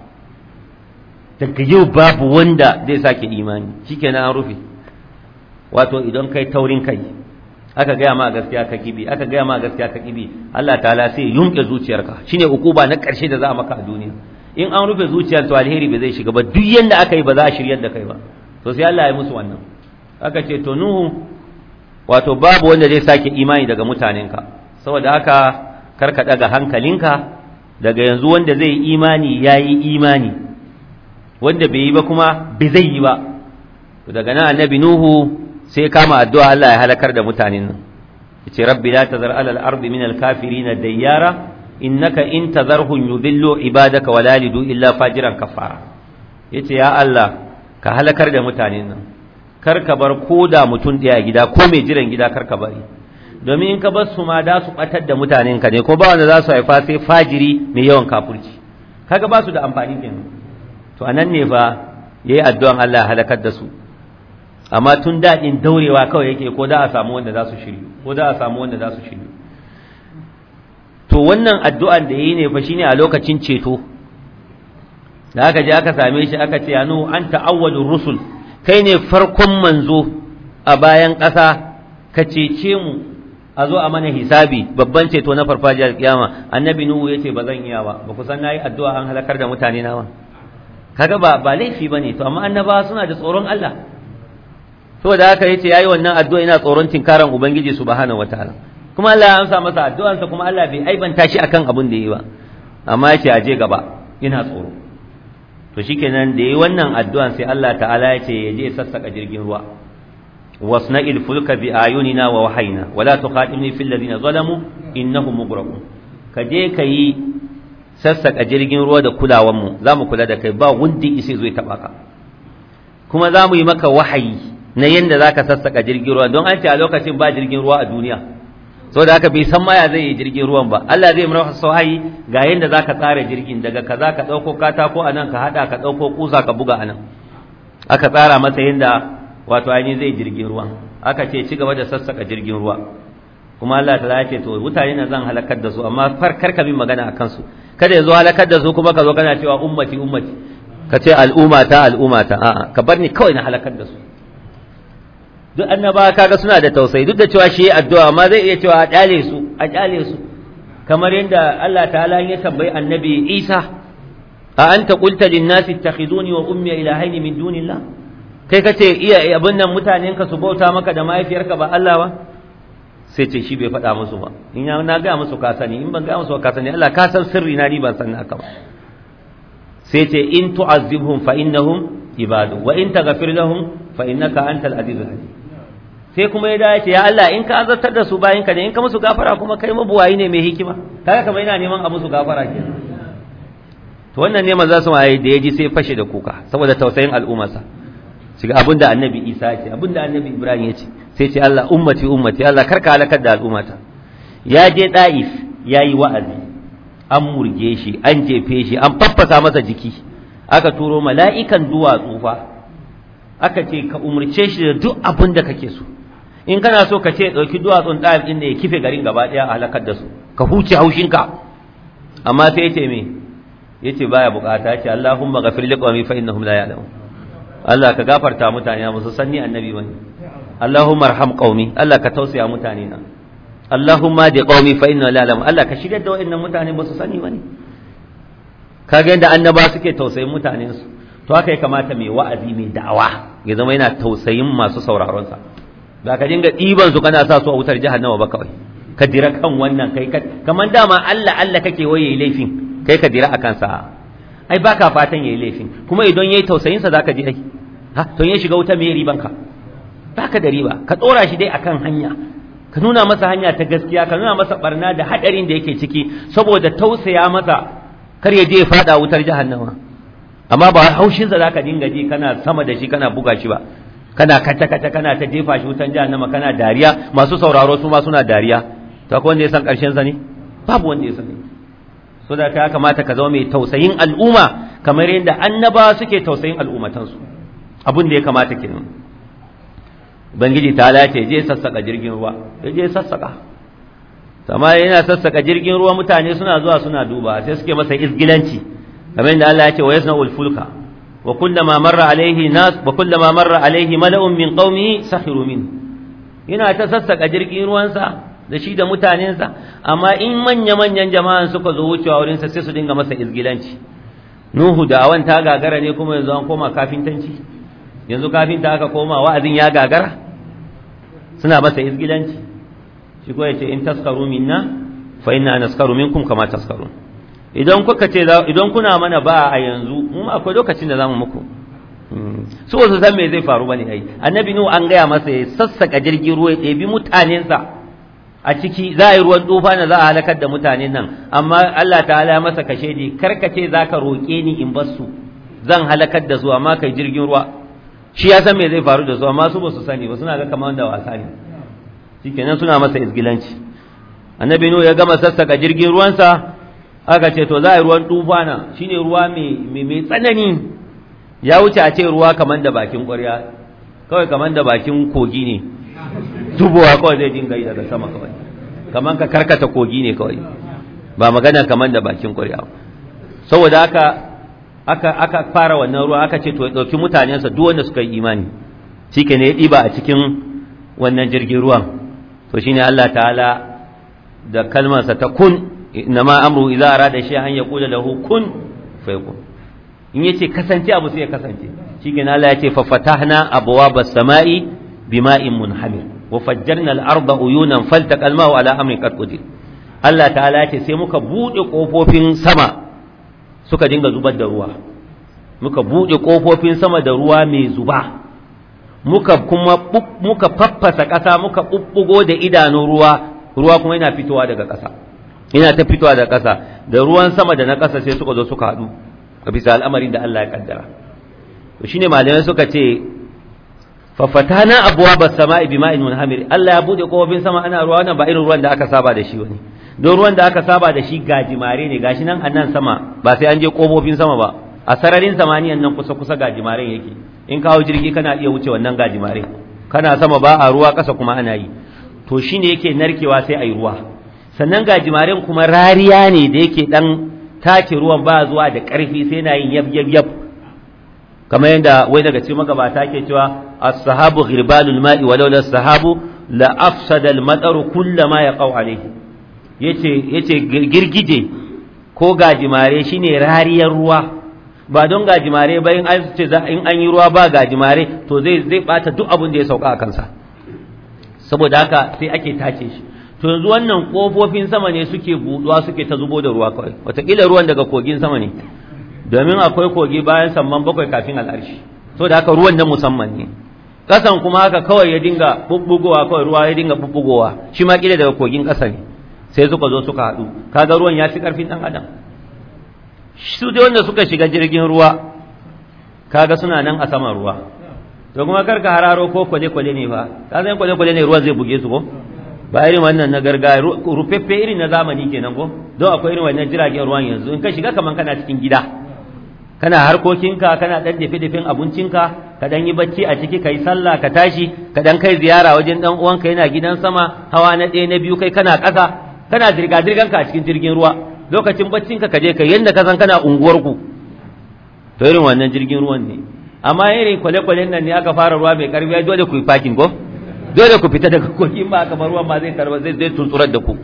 daga yau babu wanda zai sake imani shikenan an rufe wato idan kai taurin kai aka gaya ma gaskiya ka kibi aka gaya ma gaskiya ka kibi Allah ta'ala sai yunke zuciyarka shine ukuba na karshe da za a maka a duniya in an rufe zuciyar to alheri bai zai shiga ba duk yanda aka yi ba za a shiryar da kai ba to sai Allah ya musu wannan aka ce to nuhu wato babu wanda zai sake imani daga mutanenka saboda haka kar ka daga hankalinka daga yanzu wanda zai imani yayi imani wanda bai yi ba kuma bai zai yi ba to daga nan annabi nuhu sai kama addu'a Allah ya halakar da mutanen nan yace rabbi la tazar alal ardi min al kafirin dayyara innaka in tazarhum yudillu ibadaka wa la yalidu illa fajiran kafara yace ya Allah ka halakar da mutanen nan kar ka bar koda mutum ɗaya gida ko mai jiran gida kar ka bari domin in ka bar su ma da su batar da mutanen ka ne ko ba wanda za su haifa sai fajiri mai yawan kafurci kaga ba su da amfani kenan to anan ne fa yayi addu'an Allah halakar da su amma tun daɗin daurewa kawai yake ko da a samu wanda za su shiryu ko da a samu wanda za su shiryu to wannan addu'an da yayi ne fa shine a lokacin ceto da aka je aka same shi aka ce anu anta awwalur rusul kai ne farkon manzo a bayan ƙasa ka cece mu a zo a mana hisabi babban ceto na farfajiyar kiyama annabi nuhu yace ba zan iya ba ba ku san nayi addu'a an halakar da mutane na ba kaga ba ba laifi bane to amma annabawa suna da tsoron Allah saboda haka yace yayi wannan addu'a ina tsoron tinkaran ubangiji subhanahu wataala kuma Allah ya amsa masa addu'ansa kuma Allah bai aibanta shi akan abin da yayi ba amma yace aje gaba ina tsoro to shikenan da yayi wannan addu'an sai Allah ta'ala yace yaje sassaka jirgin ruwa wasna'il fulka bi ayunina wa wahayna wala tuqatilni fil ladina zalamu innahum mughraqun kaje kayi sassaka jirgin ruwa da kulawan mu zamu kula da kai ba wundi isi zai taba ka kuma zamu yi maka wahayi na yanda zaka sassaka jirgin ruwa don an ce a lokacin ba jirgin ruwa a duniya saboda haka bai san maya zai yi jirgin ruwan ba Allah zai mara wahayi ga yanda zaka tsara jirgin daga kaza ka dauko katako anan ka hada ka dauko kusa ka buga anan aka tsara masa yanda wato ainihin zai jirgin ruwa aka ce ci gaba da sassaka jirgin ruwa kuma Allah ta ce to mutane na zan halakar da su amma far karka bin magana akan su kada ya zo halakar da su kuma ka zo kana cewa ummati ummati ka ce al'ummata al'ummata a'a ka bar ni kawai na halakar da su duk annaba kaga suna da tausayi duk da cewa shi addu'a amma zai iya cewa a kyale su a kyale su kamar yadda Allah ta'ala ya tambayi annabi Isa a anta qulta lin nasi ittakhiduni wa ummi ilahaini min dunillah kai kace iya abin nan mutanen ka su bauta maka da mahaifiyarka ba Allah ba sai ce shi bai faɗa musu ba in ya na ga musu ka sani in ban ga musu ka sani Allah ka san sirri na ni ban san haka ba sai ce in tu'azzibhum fa innahum ibadu wa in taghfir lahum fa innaka antal azizul hakim sai kuma ya dace ya Allah in ka azartar da su bayan ka ne in ka musu gafara kuma kai mabuwayi ne mai hikima kaga kamar yana neman a musu gafara kenan to wannan ne manzo su waye da yaji sai fashe da kuka saboda tausayin al'ummarsa shiga abinda annabi Isa ya ce abinda annabi Ibrahim ya ce sai ce Allah ummati ummati Allah karka halakar da al'ummata ya je Daif yayi wa'azi an murge shi an jefe shi an faffasa masa jiki aka turo mala'ikan duwatsu fa aka ce ka umurce shi da duk abin da kake so in kana so ka ce ɗauki duwatsun ɗayar ɗin da ya kife garin gaba ɗaya a halakar da su ka huce haushinka amma sai ya ce me ya ce baya bukata ce Allahumma ghafir li qawmi fa innahum la ya'lamun Allah ka gafarta mutane ba su sanni annabi bane Allahumma arham qaumi Allah ka tausaya mutane na Allahumma di qaumi fa innahum la ya'lamun Allah ka shigar da wayannan mutane ba su sani bane kaga yadda annaba suke tausayin mutanen su to haka ya kamata mai wa'azi mai da'awa ya zama yana tausayin masu sauraron sa ba ka dinga ɗiban su kana sa su a wutar jahannama ba kawai ka dira kan wannan kai kamar dama Allah Allah kake waye laifin kai ka dira akan sa ai baka fatan yayi laifin kuma idan yayi tausayin sa zaka ji ai ha to ya shiga wuta me riban ka baka da riba ka tsora shi dai akan hanya ka nuna masa hanya ta gaskiya ka nuna masa barna da hadarin da yake ciki saboda tausaya masa kar ya je ya fada wutar jahannama amma ba haushin sa zaka dinga ji kana sama da shi kana buga shi ba kana kata kata kana ta jefa shi wutan jahannama kana dariya masu sauraro su ma suna dariya to akwai wanda ya san karshen sa ne babu wanda ya sani so da ta kamata ka zama mai tausayin al'umma kamar yadda annaba suke tausayin al'ummatansu abin da ya kamata kenan ubangiji ta lace je sassaka jirgin ruwa ya je sassaka amma yana sassaka jirgin ruwa mutane suna zuwa suna duba sai suke masa izgilanci kamar yadda Allah ya ce wa yasna'ul fulka wa kullama marra alaihi nas wa kullama marra alaihi mala'un min qaumihi sakhiru min yana ta sassaka jirgin ruwansa da shi da mutanensa amma in manya-manyan jama'an suka zo wucewa wurinsa sai su dinga masa izgilanci nuhu da awan ta gagara ne kuma yanzu an koma kafintanci yanzu kafinta aka koma wa'azin ya gagara suna masa izgilanci shi ko yace in taskaru minna fa inna naskaru minkum kama taskaru idan kuka ce idan kuna mana ba a yanzu mu akwai lokacin da zamu muku su wasu san me zai faru bane ai annabi nuhu an gaya masa ya sassaka jirgin ruwa ya ɗebi mutanensa a ciki za a yi ruwan tufa na za a halakar da mutanen nan amma Allah ta'ala ya masa kashe ni karkace za ka roƙe ni in bar su zan halakar da su amma kai jirgin ruwa shi ya san me zai faru da su amma su ba su sani ba suna ga kamar da wasa ne shikenan suna masa izgilanci annabi nuhu ya gama sassaka jirgin ruwansa aka ce to za a yi ruwan tufa na shine ruwa mai mai tsanani ya wuce a ce ruwa kamar da bakin ƙwarya kawai kamar da bakin kogi ne tubowa kawai zai dinga yi daga sama kawai kamar ka karkata kogi ne kawai ba magana kamar da bakin ƙwarya saboda haka aka aka fara wannan ruwa aka ce to ya ɗauki mutanensa duk wanda suka yi imani shike ne ya ɗiba a cikin wannan jirgin ruwan to shine Allah ta'ala da kalmarsa ta kun inma amru idza arada shay'an yaqulu lahu kun fayakun in yace kasance abu sai ya kasance shike Allah ya ce fa fatahna abwabas sama'i bima'in munhamir وفجرنا الأرض عيونا فالتقى الماء على أمر قد قدر Allah ta'ala ce sai muka buɗe ƙofofin sama suka dinga zubar da ruwa muka buɗe ƙofofin sama da ruwa mai zuba muka kuma muka faffasa ƙasa muka ɓuɓɓugo da idanun ruwa ruwa kuma yana fitowa daga ƙasa yana ta fitowa daga ƙasa da ruwan sama da na ƙasa sai suka zo suka haɗu a bisa al'amarin da Allah ya kaddara to shine malamai suka ce fafatana abwaba samai bima'in munhamir Allah ya bude kofofin sama ana ruwa wannan ba irin ruwan da aka saba da shi wani don ruwan da aka saba da shi gajimare ne gashi nan annan sama ba sai an je kofofin sama ba a sararin samaniyan nan kusa kusa gajimaren yake in kawo jirgi kana iya wuce wannan gajimare kana sama ba a ruwa kasa kuma ana yi to shine yake narkewa sai a yi ruwa sannan gajimaren kuma rariya ne da yake dan tace ruwan ba zuwa da karfi sai na yin yab yab yab kamar yadda wai daga cikin magabata ke cewa as-sahabu ghirbalul ma'i walau la sahabu la afsada al-mataru kullama yaqau alayhi yace yace girgije ko gajimare shine rariyar ruwa ba don gajimare ba in an ce in an yi ruwa ba gajimare to zai zai bata duk abin da ya sauka a kansa saboda haka sai ake tace shi to yanzu wannan kofofin sama ne suke buduwa suke ta zubo da ruwa kawai wataƙila ruwan daga kogin sama ne domin akwai kogi bayan samman bakwai kafin al'arshi saboda haka ruwan na musamman ne kasan kuma haka kawai ya dinga bubbugowa kawai ruwa ya dinga bubbugowa shi ma kila daga kogin ƙasa ne sai suka zo suka haɗu kaga ruwan ya fi ƙarfin ɗan adam su dai wanda suka shiga jirgin ruwa kaga suna nan a saman ruwa to kuma karka hararo ko kwale-kwale ne ba ka san kwale-kwale ne ruwan zai buge su ko ba irin wannan na gargaya rufeffe irin na zamani kenan ko don akwai irin wannan jiragen ruwan yanzu in ka shiga kaman kana cikin gida kana harkokinka kana dan dafe-dafen abincinka ka dan yi bacci a ciki kai sallah ka tashi ka dan kai ziyara wajen dan uwanka yana gidan sama hawa na ɗaya na biyu kai kana ƙasa kana zirga-zirganka a cikin jirgin ruwa lokacin baccinka ka je kai yanda ka san kana unguwarku to irin wannan jirgin ruwan ne amma irin kwale-kwalen nan ne aka fara ruwa mai karfi dole ku yi parking ko dole ku fita daga kogi ba kamar ruwan ma zai tarba zai zai tunturar da ku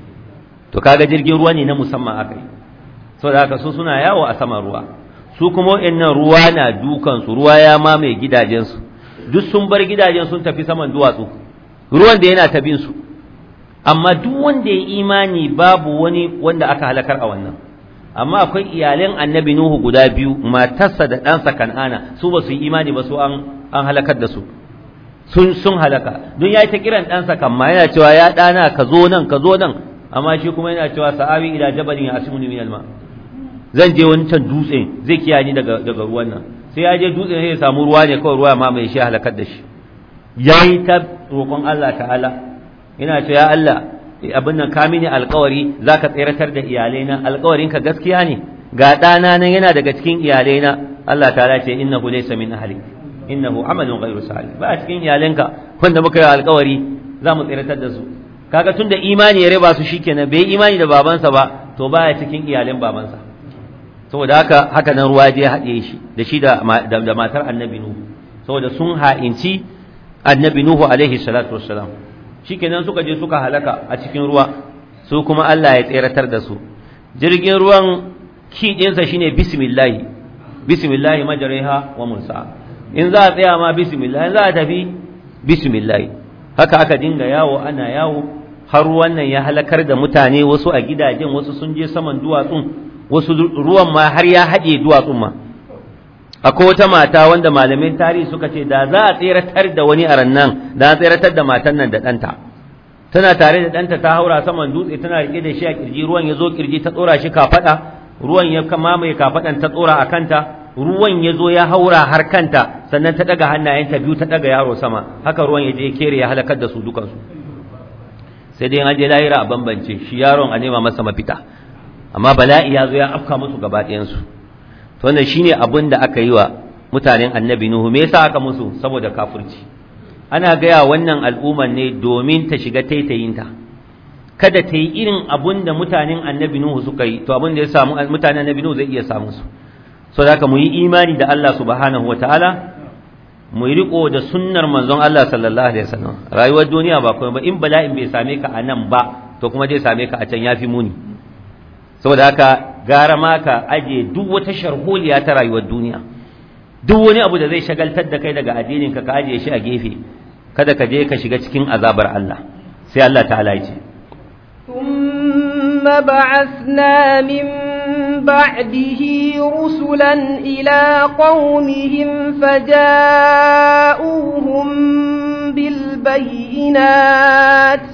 to kaga jirgin ruwa ne na musamman aka yi saboda haka su suna yawo a saman ruwa su kuma wa'annan ruwa na dukan su ruwa ya mamaye gidajensu duk sun bar gidajen sun tafi saman duwatsu ruwan da yana ta bin su amma duk wanda ya imani babu wani wanda aka halakar a wannan amma akwai iyalan annabi nuhu guda biyu matarsa da ɗansa kan'ana su ba su yi imani ba su an an halakar da su sun sun halaka don ya yi ta kiran ɗansa kamma yana cewa ya ɗana ka zo nan ka zo nan amma shi kuma yana cewa sa'awi ila jabalin ya asimuni min alma zan je wani can dutse zai kiyaye ni daga daga ruwan nan sai ya je dutsen sai ya samu ruwa ne kawai ruwa ma mai shi halakar da shi yayi ta roƙon Allah ta'ala yana cewa ya Allah abin nan ka mini alƙawari zaka tseratar da iyalaina alƙawarin ka gaskiya ne ga ɗana nan yana daga cikin iyalaina Allah ta'ala ce innahu laysa min ahli innahu amalun ghayru salih ba a cikin iyalanka wanda muka yi alƙawari za mu tseratar da su kaga tunda imani ya raba su shikenan bai imani da babansa ba to baya cikin iyalan babansa saboda haka haka nan ruwa je haɗe shi da shi da da matar annabi nuhu saboda sun ha'inci annabi nuhu alaihi salatu wassalam shikenan suka je suka halaka a cikin ruwa su kuma Allah ya tseratar da su jirgin ruwan ki ɗinsa shine bismillah bismillah majriha wa mursa in za a tsaya ma bismillah in za a tafi bismillah haka aka dinga yawo ana yawo har wannan ya halakar da mutane wasu a gidajen wasu sun je saman duwatsun wasu ruwan ma har ya haɗe duwatsun ma akwai wata mata wanda malamin tarihi suka ce da za a tseratar da wani a rannan da a tseratar da matan nan da ɗanta tana tare da ɗanta ta haura saman dutse tana riƙe da shi a kirji ruwan ya zo kirji ta tsora shi kafaɗa ruwan ya mamaye kafaɗan ta tsora a kanta ruwan ya zo ya haura har kanta sannan ta ɗaga hannayenta biyu ta ɗaga yaro sama haka ruwan ya je kere ya halakar da su dukansu sai dai an je lahira a bambance shi yaron a nema masa mafita amma bala'i ya zo ya afka musu gaba ɗayansu to wannan shine abin da aka yi wa mutanen annabi nuhu me yasa aka musu saboda kafirci ana gaya wannan al'umman ne domin ta shiga taitayinta kada ta yi irin abun da mutanen annabi nuhu suka yi to abin da ya samu mutanen annabi nuhu zai iya samu su so da haka mu yi imani da Allah subhanahu wataala mu yi riko da sunnar manzon Allah sallallahu alaihi wasallam rayuwar duniya ba kuma ba in bala'in bai same ka a nan ba to kuma zai same ka a can yafi muni saboda haka gara ma ka aje duk wata sharholiya ta rayuwar duniya duk wani abu da zai shagaltar da kai daga addinin ka ka aje shi a gefe kada ka je ka shiga cikin azabar Allah sai Allah ta'ala ya ce ثم بعثنا من بعده رسلا إلى قومهم فجاءوهم بالبينات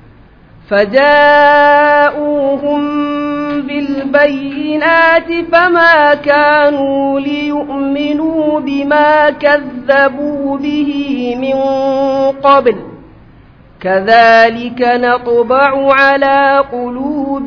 فجاءوهم بالبينات فما كانوا ليؤمنوا بما كذبوا به من قبل كذلك نطبع على قلوب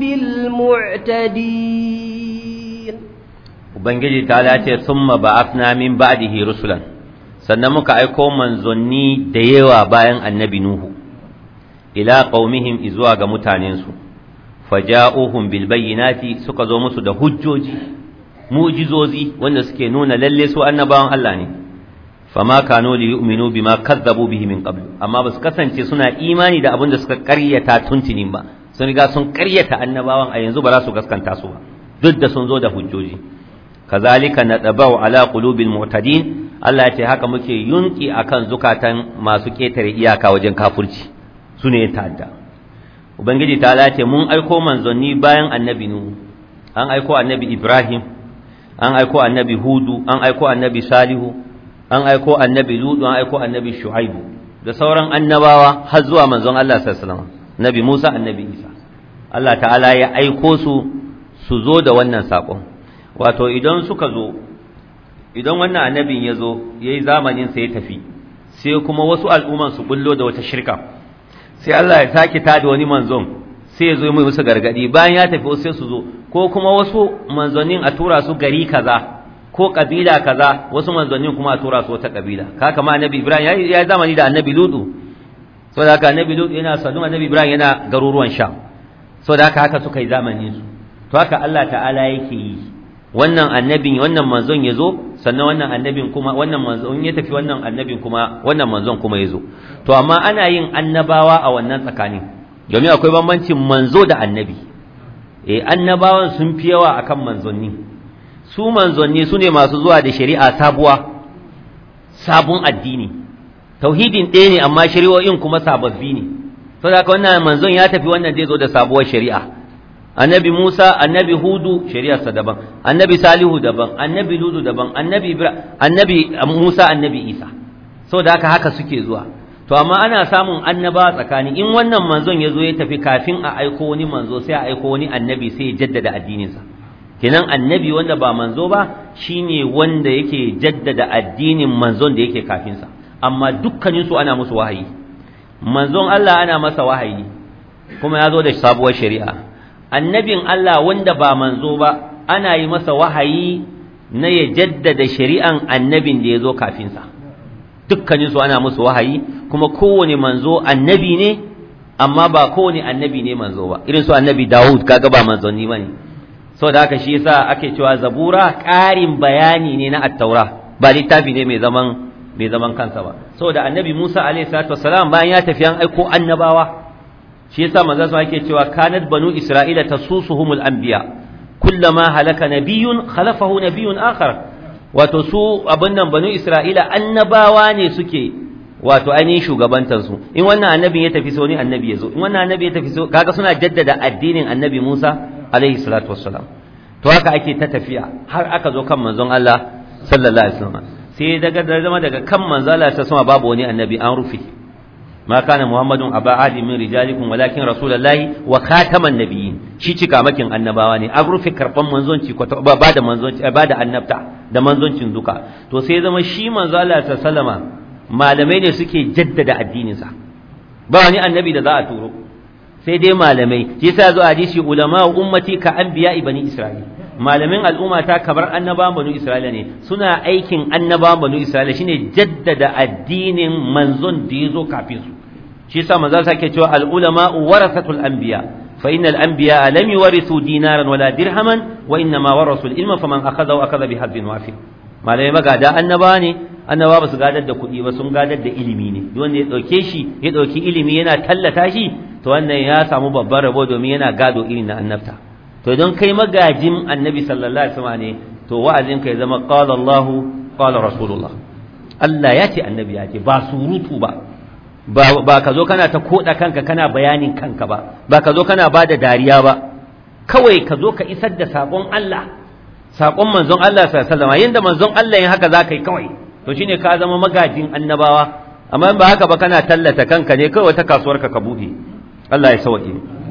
المعتدين ubangiji ta lace summa ba'athna min ba'dihi rusulan sannan muka aiko manzanni da yawa bayan annabi nuhu ila qaumihim izuwa ga mutanensu faja'uhum bil bayyinati suka zo musu da hujjoji mu'jizozi wanda suke nuna lalle su annabawan Allah ne fama kanu li yu'minu bima kazzabu bihi min qabl amma basu kasance suna imani da abin da suka ƙaryata tuntunin ba sun riga sun ƙaryata annabawan a yanzu ba za su gaskanta su ba duk da sun zo da hujjoji kazalika nadabau ala qulubil mu'tadin Allah ya ce haka muke yunki akan zukatan masu ketare iyaka wajen kafirci su ne ta'adda ubangiji ta ce mun aiko manzanni bayan annabi nuhu an aiko annabi ibrahim an aiko annabi hudu an aiko annabi salihu an aiko annabi ludu an aiko annabi shu'aibu da sauran annabawa har zuwa manzon Allah sallallahu alaihi wasallam nabi Musa annabi Isa Allah ta'ala ya aiko su su zo da wannan sakon wato idan suka zo idan wannan annabin ya zo yayi zamanin sa ya tafi sai kuma wasu al'umman su bullo da wata shirka sai Allah ya sake tada wani manzon sai ya zo mai musu gargadi bayan ya tafi sai su zo ko kuma wasu manzonin a tura su gari kaza ko kabila kaza wasu manzonin kuma a tura su wata kabila ka kama annabi Ibrahim ya yi zamani da annabi Lutu saboda haka annabi Lutu yana sanu annabi Ibrahim yana garuruwan Sham saboda haka haka suka yi zamanin su to haka Allah ta'ala yake yi wannan annabin wannan manzon ya zo sannan wannan annabin kuma wannan manzon ya tafi wannan annabin kuma wannan manzon kuma ya zo to amma ana yin annabawa a wannan tsakanin domin akwai bambancin manzo da annabi eh annabawan sun fi yawa akan manzonni su manzonni su ne masu zuwa da shari'a sabuwa sabon addini tauhidin ɗaya ne amma shari'o'in kuma sababbi ne saboda haka wannan manzon ya tafi wannan zai zo da sabuwar shari'a annabi Musa annabi Hudu shari'arsa daban annabi Salihu daban annabi Ludu daban annabi Ibrahim annabi Musa annabi Isa saboda haka haka suke zuwa to amma ana samun annaba tsakani in wannan manzon ya zo ya tafi kafin a aiko wani manzo sai a aiko wani annabi sai ya jaddada addininsa kenan annabi wanda ba manzo ba shine wanda yake jaddada addinin manzon da yake kafinsa amma dukkanin su ana musu wahayi manzon Allah ana masa wahayi kuma ya zo da sabuwar shari'a annabin Allah wanda ba manzo ba ana yi masa wahayi na ya jaddada shari'an annabin da ya zo kafinsa dukkanin su ana musu wahayi kuma kowane manzo annabi ne amma ba kowane annabi ne manzo ba irin su annabi Dawud kaga ba manzonni bane saboda haka shi yasa ake cewa zabura ƙarin bayani ne na at-taura ba littafi ne mai zaman mai zaman kansa ba saboda annabi Musa alaihi salatu wassalam bayan ya tafi an aiko annabawa shi yasa manzo sa yake cewa kanat banu isra'ila tasusuhumul anbiya kullama halaka nabiyyun khalafahu nabiyyun akhar wato su abin nan banu isra'ila annabawa ne suke wato ainihin shugabantar su in wannan annabin ya tafi so ne annabi ya zo in wannan annabi ya tafi so kaga suna jaddada addinin annabi Musa alaihi salatu wassalam to haka ake ta tafiya har aka zo kan manzon Allah sallallahu alaihi wasallam sai daga zama daga kan manzon Allah sallallahu alaihi babu wani annabi an rufe ma kana muhammadun aba ahli min rijalikum walakin rasulullahi wa khataman nabiyyin shi cika makin annabawa ne an rufe karban manzonci ba da manzonci ba da annabta da manzoncin duka to sai zama shi manzo Allah sallama malamai ne suke jaddada addinin sa ba wani annabi da za a turo sai dai malamai shi yasa zo hadisi ulama ummati ka anbiya bani isra'il malamin al'umma ta kamar annabawan banu isra'ila ne suna aikin annabawan banu isra'ila shine jaddada addinin manzon da yazo kafin su shi yasa manzo sake cewa al ulama warasatul anbiya fa innal anbiya lam yuwarithu dinaran wala dirhaman wa inna ma warasu al ilma faman akhadha akhadha bi hadin wafir malamai magada annaba ne annaba ba su gadar da kuɗi ba sun gadar da ilimi ne duk wanda ya ɗauke shi ya ɗauki ilimi yana tallata shi to wannan ya samu babban rabo domin yana gado irin na annabta to idan kai magajin annabi sallallahu alaihi wasallam ne to wa'azin ka ya zama qala Allah qala rasulullah Allah ya ce annabi ya ce ba surutu ba ba ka zo kana ta koda kanka kana bayanin kanka ba ba ka zo kana bada dariya ba kawai ka zo ka isar da sakon Allah sakon manzon Allah sallallahu alaihi wasallam yanda manzon Allah yin haka zaka yi kawai to shine ka zama magajin annabawa amma in ba haka ba kana tallata kanka ne kawai ta kasuwar ka ka bude Allah ya sauke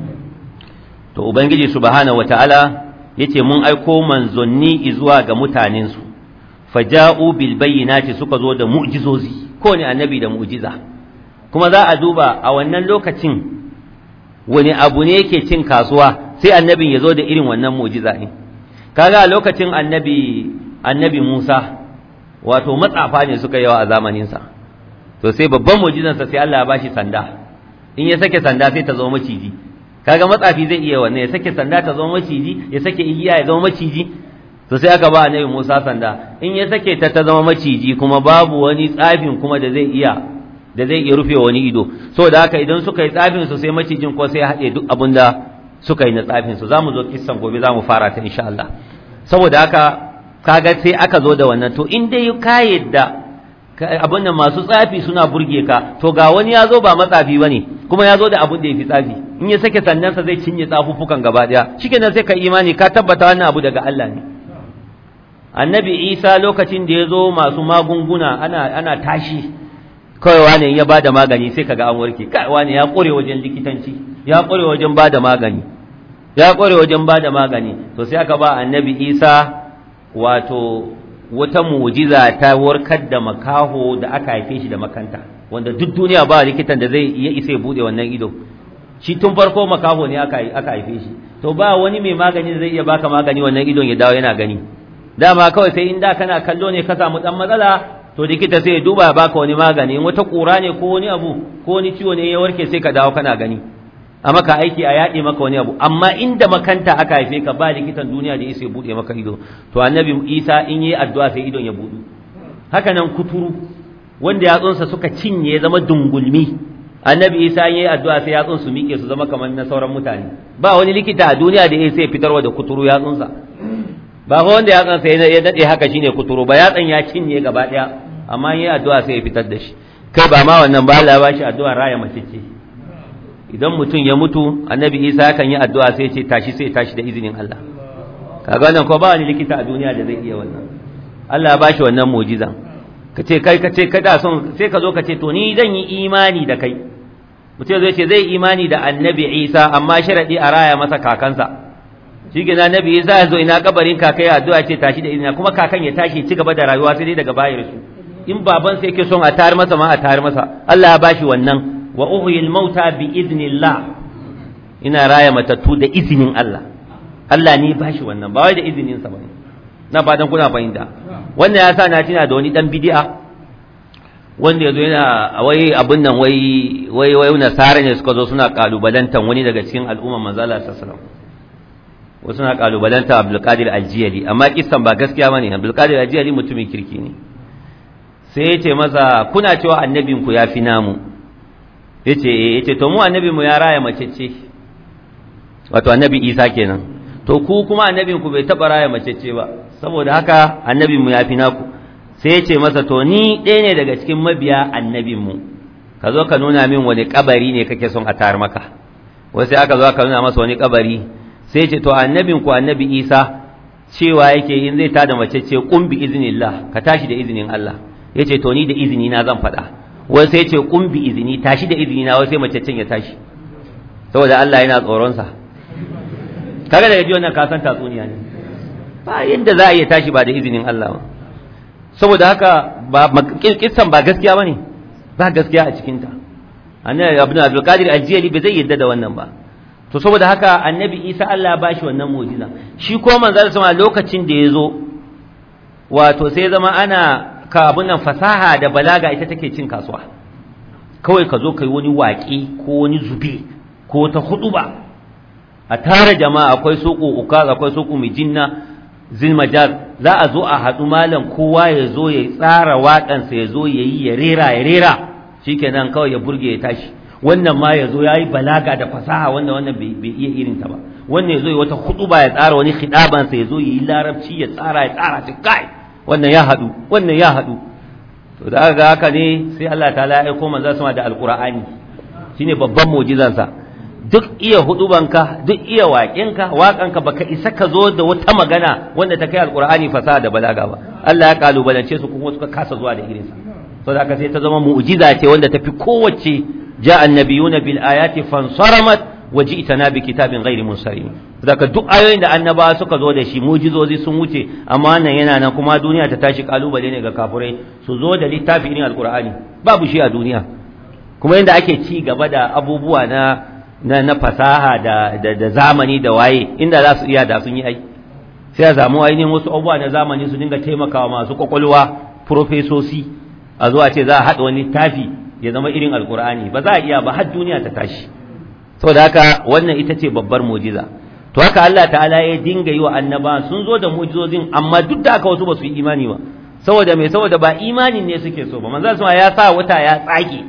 to ubangiji subhanahu wataala yace mun aiko manzonni zuwa ga mutanen su faja'u bil bayyinati suka zo da mu'jizozi ko ne annabi da mu'jiza kuma za a duba a wannan lokacin wani abu ne yake cin kasuwa sai annabin ya zo da irin wannan mu'jiza ne kaga a lokacin annabi annabi Musa wato matsafa ne suka yawa a zamanin sa to sai babban mu'jizansa sai Allah ya bashi sanda in ya sake sanda sai ta zama maciji kaga matsafi zai iya wannan ya sake sanda ta zama maciji ya sake igiya ya zama maciji to sai aka ba annabi Musa sanda in ya sake ta ta zama maciji kuma babu wani tsafin kuma da zai iya da zai iya rufe wani ido saboda haka idan suka yi tsafin su sai macijin ko sai haɗe duk abin da suka yi na tsafin su zamu zo kissan gobe zamu fara ta insha Allah saboda haka kaga sai aka zo da wannan to in dai ka yadda abin nan masu tsafi suna burge ka to ga wani ya zo ba matsafi bane kuma ya zo da abin da ya fi tsafi in ya sake sannansa zai cinye tsafuffukan gaba daya shikenan sai ka imani ka tabbata wannan abu daga Allah ne annabi Isa lokacin da ya zo masu magunguna ana ana tashi kawai wani ya bada magani sai kaga an warke kai wani ya kore wajen likitanci ya kore wajen bada magani ya kore wajen bada magani to sai aka ba annabi Isa wato wata mu'jiza ta warkar da makaho da aka haife shi da makanta wanda duk duniya ba likitan da zai iya isa ya bude wannan ido shi tun farko makaho ne aka aka haife shi to ba wani mai magani da zai iya baka magani wannan idon ya dawo yana gani dama kawai sai in da kana kallo ne ka samu dan matsala to likita sai ya duba ya baka wani magani in wata kura ne ko wani abu ko wani ciwo ne ya warke sai ka dawo kana gani a maka aiki a yaɗe maka wani abu amma inda makanta aka haife ka ba likitan duniya da isa ya buɗe maka ido to annabi isa in yi addu'a sai idon ya buɗu haka nan kuturu wanda yatsunsa suka cinye zama dungulmi annabi isa in yi addu'a sai yatsun su miƙe su zama kamar na sauran mutane ba wani likita a duniya da ya sai fitarwa da kuturu yatsunsa ba ko wanda yatsunsa ya daɗe haka shine kuturu ba yatsan ya cinye gaba ɗaya amma in yi addu'a sai ya fitar da shi kai ba ma wannan ba Allah ya bashi addu'a raya mace ce idan mutum ya mutu annabi isa kan yi addu'a sai ce tashi sai tashi da izinin Allah kaga wannan ko ba wani likita a duniya da zai iya wannan Allah ya bashi wannan mu'jiza kace kai kace kada son sai ka zo ka ce to ni zan yi imani da kai mutum zai ce zai imani da annabi isa amma sharadi a raya masa kakansa shi gina annabi isa ya zo ina kabarin kakai addu'a ce tashi da izinin kuma kakan ya tashi ci gaba da rayuwa sai dai daga bayar su in baban sai yake son a tayar masa ma a tayar masa Allah ya bashi wannan wa uhyil mauta bi idnillah ina raya matattu da izinin Allah Allah ne bashi wannan ba wai da izinin sa bane na fatan kuna fahimta wannan ya sa na tuna da wani dan bid'a wanda yazo yana wai abun nan wai wai wai nasara ne suka zo suna kalubalantan wani daga cikin al'umma manzo Allah sallallahu alaihi wasallam wasu suna kalubalanta Abdul Qadir Al-Jiyali amma kissan ba gaskiya bane Abdul Qadir Al-Jiyali mutumin kirki ne sai ya ce masa kuna cewa annabinku ya fi namu yace eh yace to mu annabi mu ya raya mace ce wato annabi Isa kenan to ku kuma annabin ku bai taba raya mace ce ba saboda haka annabin mu ya fi naku sai yace masa to ni ɗaya ne daga cikin mabiya annabin mu ka zo ka nuna min wani kabari ne kake son a tar maka wai sai aka zo aka nuna masa wani kabari sai yace to annabin ku annabi Isa cewa yake in zai tada mace ce qum bi iznillah ka tashi da izinin Allah yace to ni da izini na zan faɗa wai sai ce kun bi izini tashi da izini na wai sai mace ya tashi saboda Allah yana tsoron sa kaga daga ji wannan ka san tatsuniya ne ba yadda za a iya tashi ba da izinin Allah ba saboda haka ba kissan ba gaskiya bane ba gaskiya a cikin ta annabi ibn Abdul Qadir al-Jili bai zai yadda da wannan ba to saboda haka annabi Isa Allah ba shi wannan mu'jiza shi ko manzon sama lokacin da ya zo wato sai zama ana ka abun nan fasaha da balaga ita take cin kasuwa kawai ka zo kai wani waƙi ko wani zube ko ta huduba a tare jama'a akwai suku ukaz akwai suku mijinna zilmajaz za a zo a haɗu malam kowa ya zo ya tsara waƙansa ya zo ya yi ya rera ya rera shikenan kawai ya burge ya tashi wannan ma ya zo ya yi balaga da fasaha wanda wannan bai iya irin ta ba wannan ya zo ya wata huduba ya tsara wani khidabansa ya zo ya yi larabci ya tsara ya tsara shi kai wannan ya haɗu wannan ya haɗu to da aka ga haka ne sai Allah ta ya aiko manzo sama da alqur'ani shine babban mu'jizansa duk iya hudubanka duk iya waƙinka waƙanka baka isa ka zo da wata magana wanda ta kai alqur'ani fasaha da balaga ba Allah ya kalubalance su kuma suka kasa zuwa da irinsa to da haka sai ta zama mu'jiza ce wanda tafi kowace ja'a annabiyuna bil ayati fansaramat waji'tana bi kitabin ghairi munsarim daga duk ayoyin da annabawa suka zo da shi mujizozi sun wuce amma wannan yana nan kuma duniya ta tashi kalubale ne ga kafurai su zo da littafi irin alqur'ani babu shi a duniya kuma yanda ake ci gaba da abubuwa na na, na fasaha da, da, da zamani da waye inda za su iya da sun yi ai sai a samu ainihin wasu abubuwa na zamani su dinga taimakawa masu kwakwalwa profesosi a zuwa ce za a haɗa wani littafi ya zama irin alqur'ani ba za a iya ba har duniya ta tashi saboda haka wannan ita ce babbar mujiza to haka Allah ta'ala ya dinga yi wa annaba sun zo da mujizozin amma duk da haka wasu ba su yi imani ba saboda mai saboda ba imanin ne suke so ba manzo sama ya sa wata ya tsage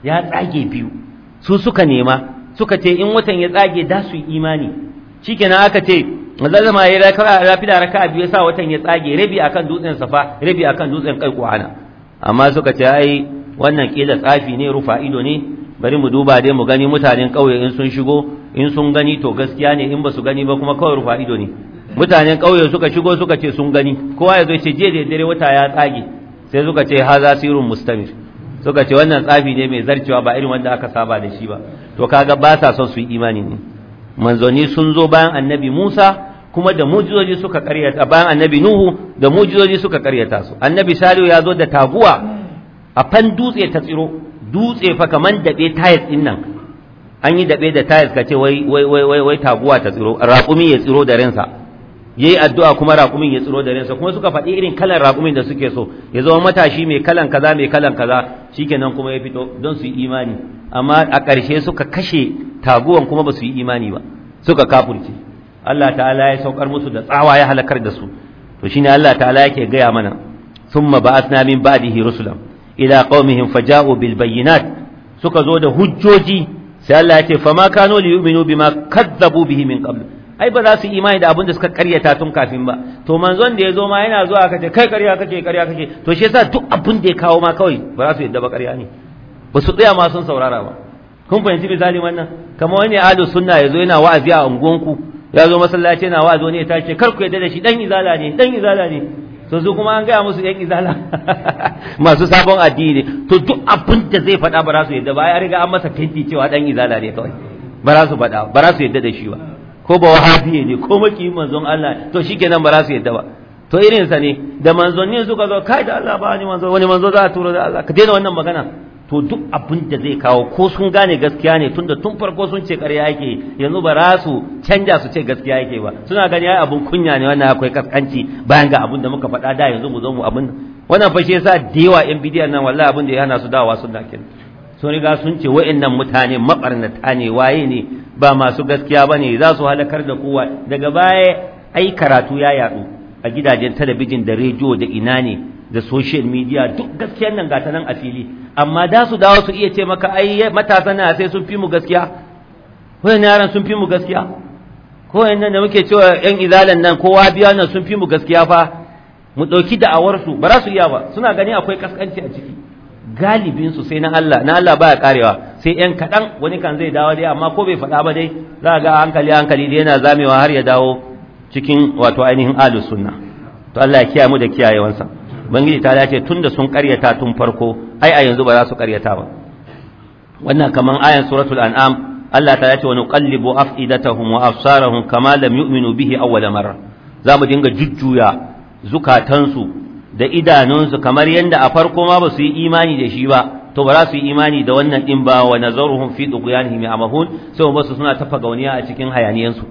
ya tsage biyu su suka nema suka ce in watan ya tsage da su yi imani shikenan aka ce zalama ya rafi da raka biyu sa watan ya tsage rabi akan dutsen safa rabi akan dutsen kai kuhana amma suka ce ai wannan kila tsafi ne rufa ido ne bari mu duba dai mu gani mutanen ƙauye in sun shigo in sun gani to gaskiya ne in ba su gani ba kuma kawai rufa ido ne mutanen ƙauye suka shigo suka ce sun gani kowa ya zo ce je da dare wata ya tsage sai suka ce haza sirrun mustamir suka ce wannan tsafi ne mai zarcewa ba irin wanda aka saba da shi ba to kaga ba sa son su yi imani ne manzoni sun zo bayan annabi Musa kuma da mujizoji suka karyata bayan annabi Nuhu da mujizoji suka karyata su annabi Salihu ya zo da taguwa a fan dutse ta tsiro dutse fa kaman dabe tayis din nan an yi dabe da tayis kace wai wai wai wai taguwa ta tsiro raƙumi ya tsiro da ransa yayi addu'a kuma raƙumin ya tsiro da ransa kuma suka faɗi irin kalan raƙumin da suke so ya zama matashi mai kalan kaza mai kalan kaza shikenan kuma ya fito don su yi imani amma a ƙarshe suka kashe taguwan kuma ba su yi imani ba suka kafurce Allah ta'ala ya saukar musu da tsawa ya halakar da su to shine Allah ta'ala yake gaya mana thumma ba'athna min ba'dihi rusulan ila qaumihim faja'u bil bayyinat suka zo da hujjoji sai Allah ya ce fama kanu li yu'minu bima kadzabu bihi min qabl ai ba za su imani da abin da suka karyata tun kafin ba to manzon da ya zo ma yana zuwa kace kai karya kake karya kake to shi yasa duk abin da ya kawo ma kawai ba za su yadda ba karya ne ba su tsaya ma sun saurara ba kun fahimci misali wannan kamar wani ahlus sunna yazo yana wa'azi a unguwanku ya zo masallaci yana wa'azi wani ya tace kar ku yadda da shi dan izala ne dan izala ne to su kuma an gaya musu yan izala masu sabon addini to duk abin da zai faɗa ba za su yadda ba ya riga an masa fenti cewa dan izala ne kawai ba za su faɗa ba za su yadda da shi ba ko ba wahabiye ne ko maki manzon Allah to shikenan ba za su yadda ba to irin sa ne da manzonni suka zo kai da Allah ba ni manzo wani manzo za a turo da Allah ka daina wannan magana to duk abin da zai kawo ko sun gane gaskiya ne tunda tun farko sun ce ƙarya yake yanzu ba za su canja su ce gaskiya yake ba suna gani ai abun kunya ne wannan akwai kaskanci bayan ga abin da muka faɗa da yanzu mu zo mu abin wannan fa shi yasa da yawa yan bidiyan nan wallahi abin da ya hana su dawowa sun dakin sun riga sun ce wa'annan mutane mabarnata ne waye ne ba masu gaskiya bane za su halakar da kowa daga baya ai karatu ya yadu a gidajen talabijin da rediyo da ina ne da social media duk gaskiyar nan gata nan a fili amma da su dawo su iya ce maka ai matasan na sai sun fi mu gaskiya wayan yaran sun fi mu gaskiya ko nan da muke cewa yan izalan nan kowa biya nan sun fi mu gaskiya fa mu dauki da'awar su ba za su iya ba suna gani akwai kaskanci a ciki galibin su sai na Allah na Allah baya karewa sai yan kadan wani kan zai dawo dai amma ko bai faɗa ba dai za ga hankali hankali dai yana zamewa har ya dawo cikin wato ainihin ahlus sunna to Allah ya kiyaye mu da kiyayewansa ubangiji ta dace tunda sun karyata tun farko ai a yanzu ba za su karyata ba wannan kaman ayan suratul an'am Allah ta dace wa nuqallibu afidatahum wa absarahum kama lam yu'minu bihi awwala marra za mu dinga jujjuya zukatansu da idanunsu kamar yadda a farko ma ba su yi imani da shi ba to ba za su yi imani da wannan din ba wa nazaruhum fi tughyanihim ya'mahun sai ba su suna tafa gauniya a cikin hayaniyansu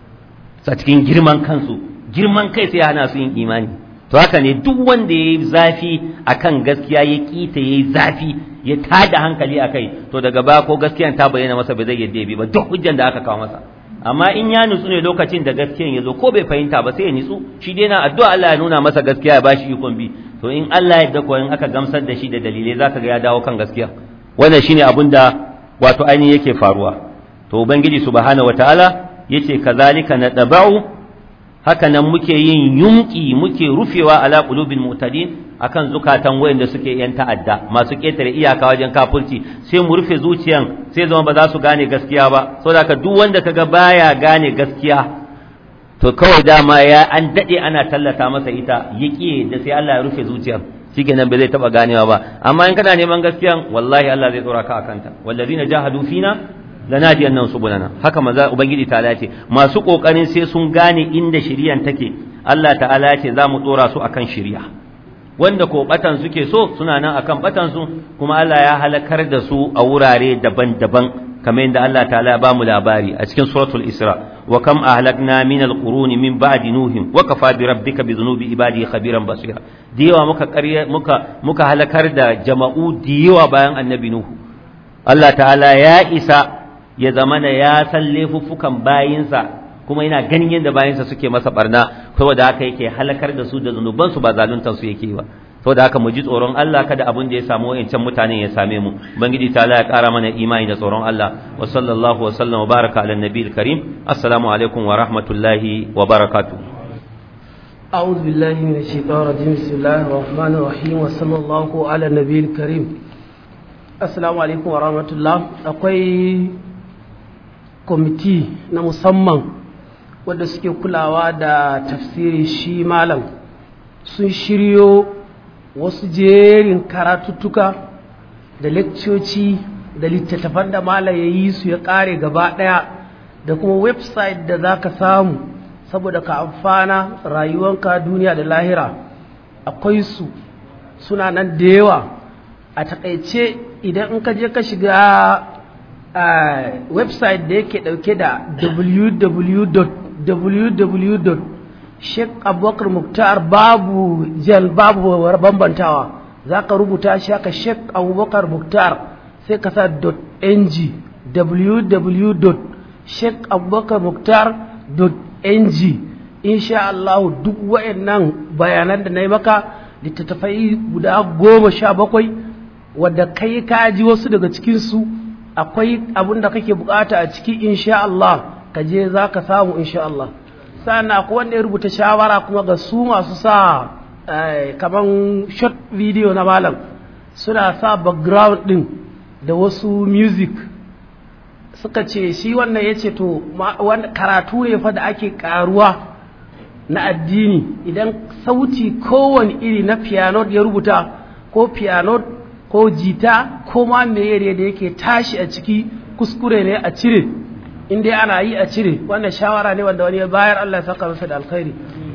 a cikin girman kansu girman kai sai hana su yin imani to haka ne duk wanda ya yi zafi akan gaskiya ya kita ya yi zafi ya tada hankali a kai to daga baya ko gaskiyan ta bayyana masa ba zai yadda bi ba duk hujjan da aka kawo masa amma in ya nutsu ne lokacin da gaskiyan ya zo ko bai fahimta ba sai ya nutsu shi dai na addu'a Allah ya nuna masa gaskiya ya bashi ikon bi to in Allah ya yarda ko in aka gamsar da shi da dalilai zaka ga ya dawo kan gaskiya wannan shine abin da wato ainihin yake faruwa to ubangiji subhanahu wataala yace kazalika nadaba'u haka nan muke yin yunki muke rufewa ala qulubil mu'tadin akan zukatan wayanda suke yan ta'adda masu ketare iyaka wajen kafirci sai mu rufe zuciyan sai zama ba za su gane gaskiya ba saboda ka duk wanda kaga baya gane gaskiya to kawai dama ya an dade ana tallata masa ita yaki da sai Allah ya rufe zuciyar shikenan bai zai taba ganewa ba amma in kana neman gaskiyan wallahi Allah zai tsora ka akanta wallazina jahadu fina lanadiyan nan subulana haka maza ubangiji ta ce masu kokarin sai sun gane inda shiriyan take Allah ta'ala ya ce za mu dora su akan shiriya wanda ko batan suke so suna nan akan batan su kuma Allah ya halakar da su a wurare daban-daban kamar yadda Allah ta'ala ya ba mu labari a cikin suratul Isra wa kam ahlakna min alquruni min ba'di nuhin wa kafa bi rabbika bi dhunubi ibadi khabiran basira diyawa muka muka muka halakar da jama'u diyawa bayan annabi nuhu Allah ta'ala ya isa ya zama da ya san laifuffukan bayinsa kuma yana ganin yadda bayinsa suke masa barna saboda haka yake halakar da su da zunubansu ba zaluntar su yake ba saboda haka mu ji tsoron Allah kada abin da ya samu wayancan mutane ya same mu ubangiji ta ya kara mana imani da tsoron Allah wa sallallahu wa sallam wa baraka ala nabiyil karim assalamu alaikum wa rahmatullahi wa barakatuh أعوذ بالله من الشيطان الرجيم بسم الله الرحمن الرحيم وصلى الله على النبي الكريم السلام عليكم ورحمة الله akwai kwamiti na musamman wadda suke kulawa da tafsiri shi malam sun shiryo wasu jerin karatuttuka da lekcoci da littattafan da malam ya yi su ya kare gaba daya da kuma website da za ka samu saboda ka amfana rayuwanka duniya da lahira akwai su suna nan da yawa a takaice idan in ka je ka shiga website da yake dauke da www Sheikh Abubakar Muktar babu jal babu bambantawa za ka rubuta shi haka Sheikh Abubakar Muktar sai ka sa .ng www.sheikhabubakarmuktar.ng insha Allah duk wayannan bayanan da na yi maka littattafai guda goma sha bakwai wadda kai ka ji wasu daga cikinsu akwai abin da kake bukata a ciki insha Allah ka je za ka samu insha Allah sannan akwai wanda ya rubuta shawara kuma ga su masu sa kaman short video na malam suna sa background din da wasu music suka ce shi wannan ya ce to karatu ne fa da ake karuwa na addini idan sauti kowane iri na piano ya rubuta ko piano ko jita ko ma meye da yake tashi a ciki kuskure ne a cire in dai ana yi a cire wannan shawara ne wanda wani ya bayar Allah ya saka masa da alkhairi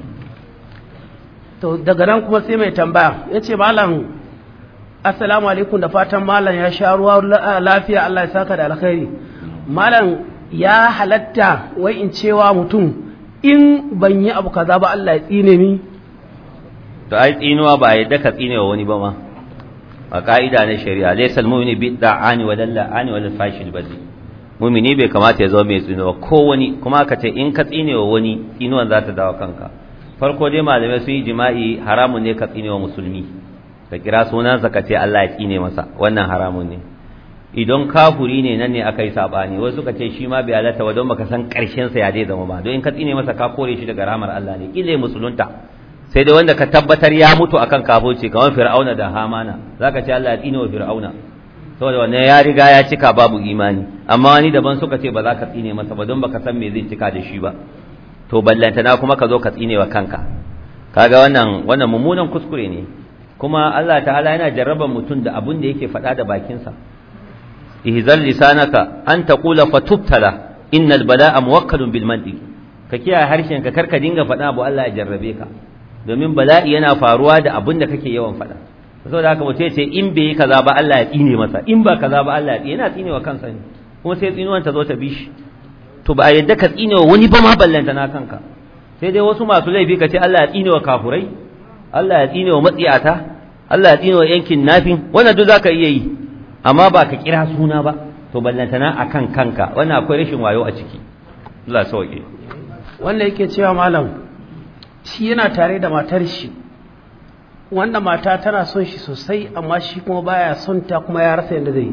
to daga nan kuma sai mai tambaya ya ce malam assalamu alaikum da fatan malam ya sha ruwa lafiya Allah ya saka da alkhairi malam ya halatta wai in cewa mutum in ban yi abu kaza ba Allah ya tsine mi to ai tsinuwa ba yadda ka tsine wa wani ba ma a ka'ida na shari'a laysa al-mu'minu bi da'ani wa lalla'ani wa lil-fashil bazi mu'mini bai kamata ya zama mai tsinuwa ko wani kuma ka ce in ka tsine wa wani tsinuwan za ta dawo kanka farko dai malamai sun yi jima'i haramun ne ka tsine wa musulmi ka kira sunansa ka ce Allah ya tsine masa wannan haramun ne idan kafuri ne nan ne aka yi sabani wasu suka ce shi ma bai halatta wa don baka san karshen sa ya dai zama ba don in ka tsine masa ka kore shi daga rahmar Allah ne kile musulunta sai dai wanda ka tabbatar ya mutu akan kafirci kamar fir'auna da hamana zaka ce Allah ya tsine wa fir'auna saboda wannan ya riga ya cika babu imani amma wani daban suka ce ba za ka tsine masa ba don baka san me zai cika da shi ba to ballantana kuma ka zo ka tsine wa kanka kaga wannan wannan mummunan kuskure ne kuma Allah ta'ala yana jarraban mutum da abun da yake faɗa da bakinsa ihzal lisanaka an taqula fatubtala innal bala'a muwakkalun bil mantiq ka kiyaye harshen ka karka dinga faɗa abu Allah ya jarrabe ka domin bala'i yana faruwa da abun da kake yawan faɗa saboda haka mutum ce in bai yi kaza ba Allah ya tsine masa in ba kaza ba Allah ya tsine yana tsine wa kansa ne kuma sai tsinuwan ta zo ta bi shi to ba a yadda ka tsine wa wani ba ma ballanta na kanka sai dai wasu masu laifi ka ce Allah ya tsine wa kafurai Allah ya tsine wa matsiyata Allah ya tsine wa yankin nafin wannan duk zaka iya yi amma ba ka kira suna ba to ballantana akan kanka wannan akwai rashin wayo a ciki Allah sauke wanda yake cewa malam shi yana tare da matar shi wanda mata tana son shi sosai amma shi kuma baya son ta kuma ya rasa yadda zai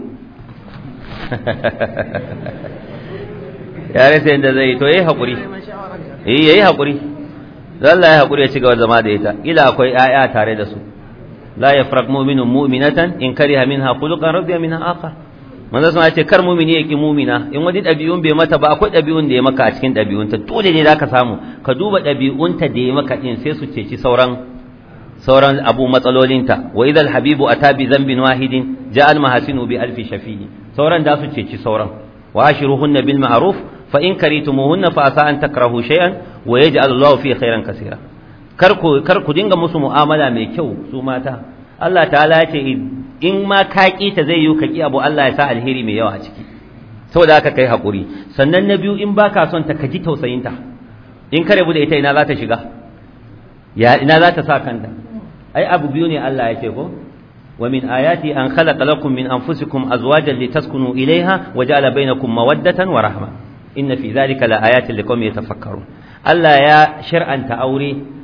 ya rasa yadda zai to yayi hakuri eh yayi hakuri Allah ya hakuri ya ci gaba zama da ita ila akwai ƴaƴa tare da su la yafraq mu'minun mu'minatan in kariha minha khuluqan radiya minha akhar manzo sun ce kar mu'mini yaki mu'mina in wani dabi'un bai mata ba akwai dabi'un da ya maka a cikin dabi'unta dole ne zaka samu ka duba dabi'unta da ya maka din sai su ceci sauran sauran abu matsalolinta wa idal habibu ata bi dhanbin wahidin ja'al mahasinu bi alfi shafi'i sauran da su ceci sauran wa ashiruhunna bil ma'ruf fa in karitumuhunna fa asa an takrahu shay'an wa yaj'al Allahu fi khairan kaseera kar ku kar ku dinga musu mu'amala mai kyau su mata Allah ta'ala ya ce in ma ka ki ta zai yi ka ki abu Allah ya sa alheri mai yawa a ciki saboda haka kai hakuri sannan na biyu in baka son ta kaji tausayinta in ka rabu da ita ina za ta shiga ya ina za ta sa kanta ai abu biyu ne Allah ya ce ko wa min ayati an khalaqa lakum min anfusikum azwajan litaskunu ilayha wa ja'ala bainakum mawaddatan wa rahma inna fi dhalika la ayatin liqaumin yatafakkarun Allah ya shar'anta aure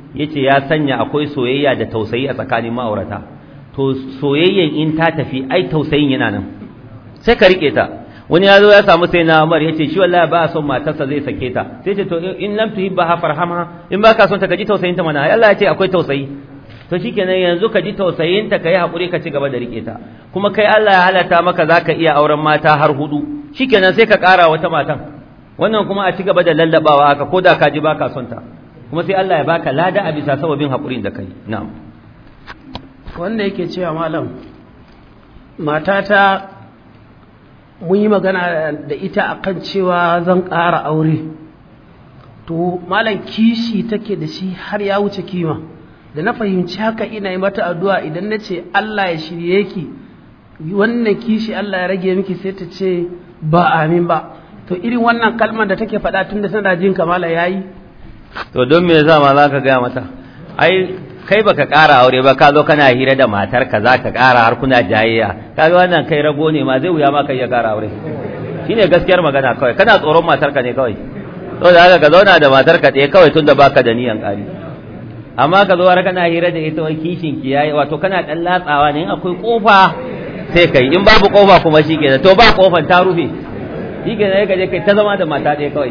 yace ya sanya akwai soyayya da tausayi a tsakanin ma'aurata to soyayyan in ta tafi ai tausayin yana nan sai ka rike ta wani ya zo ya samu sai na Umar yace shi wallahi ba son matarsa zai sake ta sai ce to in lam tuhibba ha farhamha in baka son ta kaji tausayin ta mana Allah ya ce akwai tausayi to shikenan yanzu ka ji tausayin ta kai hakuri ka ci gaba da rike ta kuma kai Allah ya halatta maka zaka iya auren mata har hudu shikenan sai ka kara wata matan wannan kuma a ci gaba da lallabawa haka ko da ka ji baka son ta kuma sai Allah ya baka lada a bisa sababin hakurin da kai na'am wanda yake cewa malam matata mun yi magana da ita akan cewa zan ƙara aure to malam kishi take da shi har ya wuce kima da na fahimci haka ina yi mata addu'a idan na ce Allah ya shirye ki wannan kishi Allah ya rage miki sai ta ce ba amin ba to irin wannan kalmar da take faɗa tun da tana jin kamala yayi to don me yasa ma zaka gaya mata ai kai baka ƙara aure ba ka zo kana hira da matar ka za ka ƙara har kuna jayayya kaga wannan kai rago ne ma zai wuya ma kai ya ƙara aure shine gaskiyar magana kawai kana tsoron matar ka ne kawai to da haka ka zauna da matar ka ɗaya kawai tunda baka da niyan ƙari amma ka zo har kana hira da ita wai kishin ki yayi wato kana dan latsawa ne in akwai kofa sai kai in babu kofa kuma shikenan to ba kofan ta rufe shikenan ka je kai ta zama da mata ɗaya kawai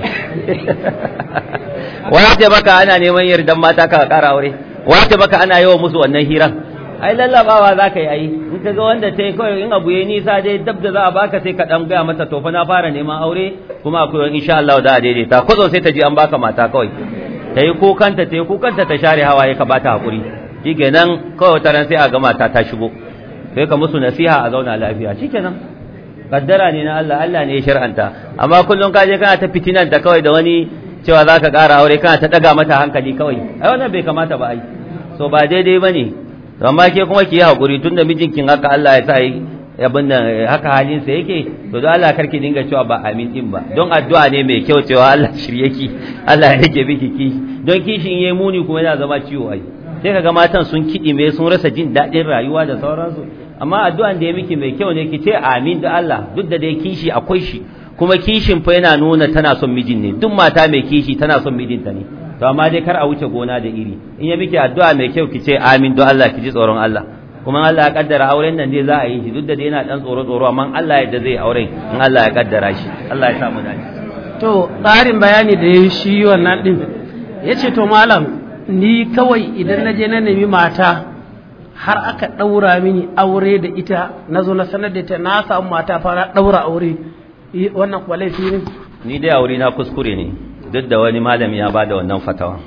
wace baka ana neman yardan mata ka ƙara aure wace baka ana yawan musu wannan hiran ai lallabawa za ka yi ai in ka ga wanda ta yi kawai in abu ya nisa dai dab da za a baka sai ka dan gaya mata to fa na fara neman aure kuma akwai wani insha Allah da a daidaita kwazo sai ta ji an baka mata kawai ta yi kukanta ta yi kukanta ta share hawaye ka bata hakuri shikenan kawai wata ran sai a ga mata ta shigo sai ka musu nasiha a zauna lafiya shikenan kaddara ne na Allah Allah ne ya shar'anta amma kullum ka je kana ta fitinan ta kawai da wani cewa za ka ƙara aure kana ta ɗaga mata hankali kawai ai wannan bai kamata ba ai so ba daidai ba ne amma ke kuma ki yi haƙuri tun da mijinkin haka Allah ya sa yi abin nan haka halinsa yake to don Allah karki dinga cewa ba amin din ba don addu'a ne mai kyau cewa Allah shirye ki Allah ya rike miki ki don kishin yayi muni kuma yana zama ciwo ai sai kaga matan sun kiɗime sun rasa jin daɗin rayuwa da sauransu amma addu'an da ya miki mai kyau ne ki ce amin da Allah duk da dai kishi akwai shi kuma kishin fa yana nuna tana son mijin ne duk mata mai kishi tana son mijinta ne to amma dai kar a wuce gona da iri in ya miki addu'a mai kyau ki ce amin don Allah ki ji tsoron Allah kuma Allah ya kaddara auren nan dai za a yi shi duk da dai yana dan tsoro tsoro amma Allah ya da zai auren in Allah ya kaddara shi Allah ya sa mu dace to tsarin bayani da ya shi wannan din yace to malam ni kawai idan na je na nemi mata har aka ɗaura mini aure da ita na zo na sanar da ita na samu mata fara ɗaura aure wannan kuwa laifi ne ni dai aure na kuskure ne duk da wani malami ya bada wannan fatawa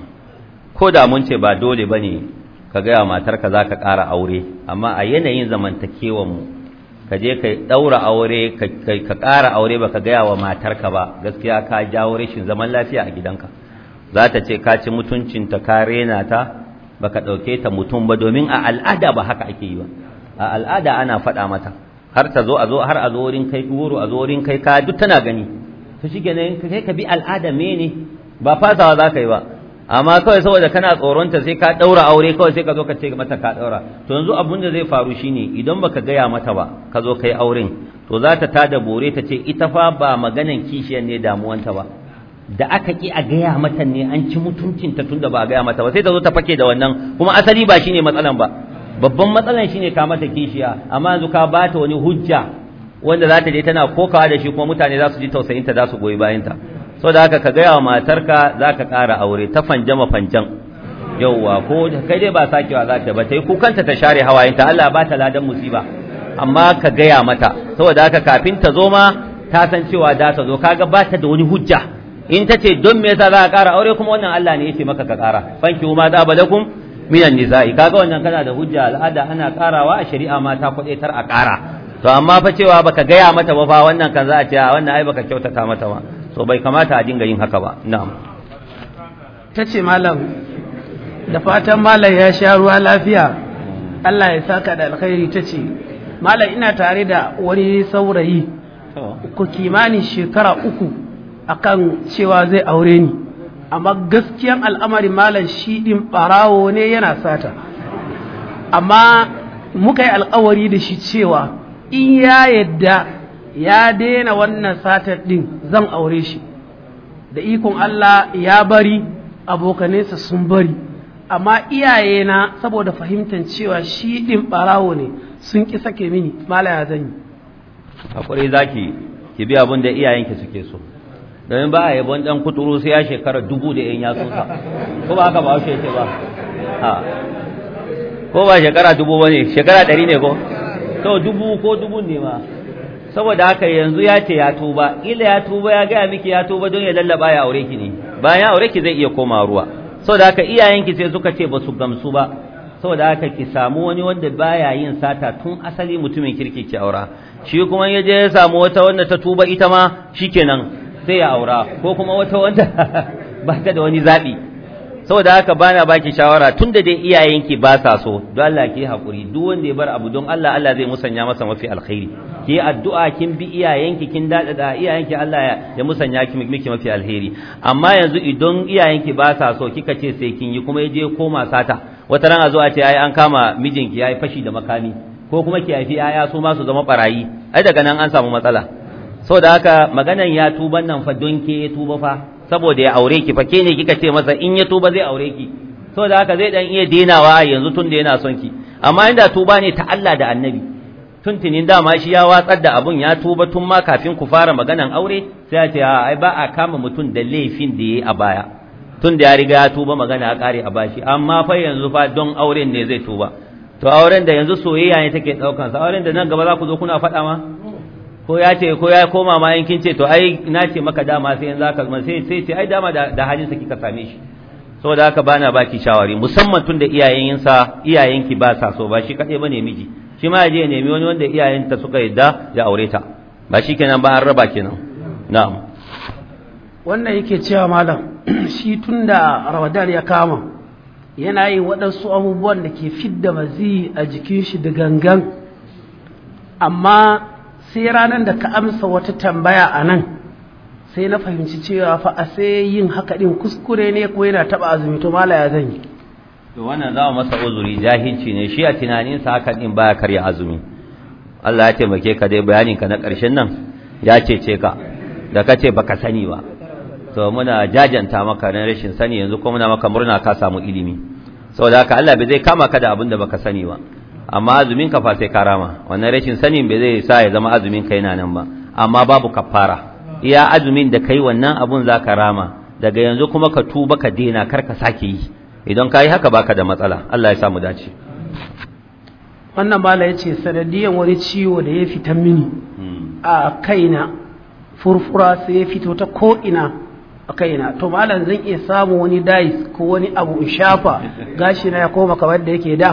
ko da mun ce ba dole bane ka gaya matarka za ka ƙara aure amma a yanayin zamantakewan mu ka je ka ɗaura aure ka ƙara aure ba ka gaya wa matarka ba gaskiya ka jawo rashin zaman lafiya a gidanka za ta ce ka ci mutuncinta ka rena ta baka ɗauke ta mutum ba domin a al'ada ba haka ake yi ba a al'ada ana faɗa mata har ta zo a zo har a zo wurin kai goro a zo wurin kai ka duk tana gani to shikenan kai ka bi al'ada mene ba fasawa za ka yi ba amma kawai saboda kana tsoronta sai ka ɗaura aure kawai sai ka zo ka ce mata ka ɗaura to yanzu abun da zai faru shine idan baka gaya mata ba ka zo kai auren to za ta tada bore ta ce ita fa ba maganan kishiyar ne damuwanta ba da aka ki a gaya mata ne an ci mutuncinta tunda ba a gaya mata ba sai ta zo ta fake da wannan kuma asali ba shine matsalan ba babban matsalan shine ka mata kishiya amma yanzu ka bata wani hujja wanda za ta je tana kokawa da shi kuma mutane za su ji tausayinta za su goyi bayanta saboda haka ka gaya wa matarka za ka ƙara aure ta fanjama fanjan yauwa ko kai dai ba sakewa za ta ba ta yi kukanta ta share hawayenta Allah ba ta ladan musiba amma ka gaya mata saboda haka kafin ta zo ma ta san cewa da ta zo kaga ba ta da wani hujja in ta ce don me yasa za ka ƙara aure kuma wannan Allah ne ya ce maka ka ƙara fanki ma da balakum minan nisa'i kaga wannan kana da hujja al'ada ana ƙarawa a shari'a ma ta tar a ƙara to amma fa cewa baka gaya mata ba fa wannan kan za a ce a wannan ai baka kyautata mata ba so bai kamata a dinga yin haka ba na'am ta ce malam da fatan malam ya sha ruwa lafiya Allah ya saka da alkhairi ta ce malam ina tare da wani saurayi ku kimanin shekara uku akan cewa zai aure ni amma gaskiyan al'amarin malam shi din barawo ne yana sata amma muka yi alkawari da shi cewa in ya yadda ya daina wannan satar din zan aure shi da ikon Allah ya bari abokanesa sun bari amma iyayena saboda fahimtar cewa shi ɗin ɓarawo ne sun ƙi sake mini mala ya zan yi hakuri zaki ki bi abin da iyayenki suke so domin ba a yabon dan kuturu sai ya shekara dubu da yan yatsunsa ko ba haka ba haushe ce ba ha ko ba shekara dubu ba ne shekara ɗari ne ko to dubu ko dubu ne ma saboda haka yanzu ya ce ya tuba ila ya tuba ya gaya miki ya tuba don ya lallaba ya aure ki ne bayan ya aure ki zai iya koma ruwa saboda haka iyayenki sai suka ce ba su gamsu ba saboda haka ki samu wani wanda baya yin sata tun asali mutumin kirki ki aura shi kuma ya je ya samu wata wanda ta tuba ita ma shikenan sai ya aura ko kuma wata wanda ba ta da wani zabi saboda haka bana baki shawara tunda dai iyayenki ba sa so don Allah ki hakuri duk wanda ya bar abu don Allah Allah zai musanya masa mafi alkhairi ki addu'a kin bi iyayenki kin dada da iyayenki Allah ya musanya ki miki mafi alheri amma yanzu idan iyayenki ba sa so kika ce sai kin yi kuma yaje koma sata wata ran a zo a ce ai an kama mijinki yayi fashi da makami ko kuma ki haifi yaya su ma su zama barayi ai daga nan an samu matsala saboda haka maganan ya tuban nan fa don ke tuba fa saboda ya aure ki fa ke ne kika ce masa in ya tuba zai aure ki saboda haka zai dan iya denawa yanzu tun da yana son ki amma inda tuba ne ta Allah da Annabi tuntunin dama shi ya watsar da abun ya tuba tun ma kafin ku fara maganan aure sai ya ce ai ba a kama mutum da laifin da yayi a baya tun da ya riga ya tuba magana ya kare a bashi amma fa yanzu fa don auren ne zai tuba to auren da yanzu soyayya ne take daukan sa auren da nan gaba za ku zo kuna faɗa ma ko ya ce ko ya koma ma yankin ce to ai na ce maka dama sai yanzu aka sai sai ce ai dama da, da halin sa kika same shi saboda haka bana baki shawari musamman tun da iyayensa iyayenki ba sa so ba shi kadai bane miji shi ma je nemi wani wanda iyayenta suka yadda ya aure ta ba shi kenan ba an raba kenan na'am wannan yake cewa malam shi tun da ramadan ya kama yana yin waɗansu abubuwan da ke fidda mazi a jikin shi da gangan amma sai ranar da ka amsa wata tambaya a nan sai na fahimci cewa fa a sai yin haka ɗin kuskure ne ko yana taɓa azumi to mala ya zan yi to wannan za masa uzuri jahilci ne shi a tunaninsa haka ɗin baya karya azumi Allah ya taimake ka dai bayaninka na ƙarshen nan ya cece ka da ka ce baka sani ba to muna jajanta maka na rashin sani yanzu kuma muna maka murna ka samu ilimi saboda haka Allah bai zai kama ka da abin da baka sani ba amma azumin ka fa sai ka rama wannan rashin sanin bai zai sa ya zama azumin ka yana nan ba amma babu kafara iya azumin da kai wannan abun za ka rama daga yanzu kuma ka tuba ka daina kar ka sake yi idan ka yi haka baka da matsala Allah ya sa mu dace wannan bala ya ce sanadiyan wani ciwo da ya fita mini a kaina furfura sai ya fito ta ko'ina a kaina to malam zan iya samu wani dais ko wani abu in shafa gashi na ya koma kamar da yake da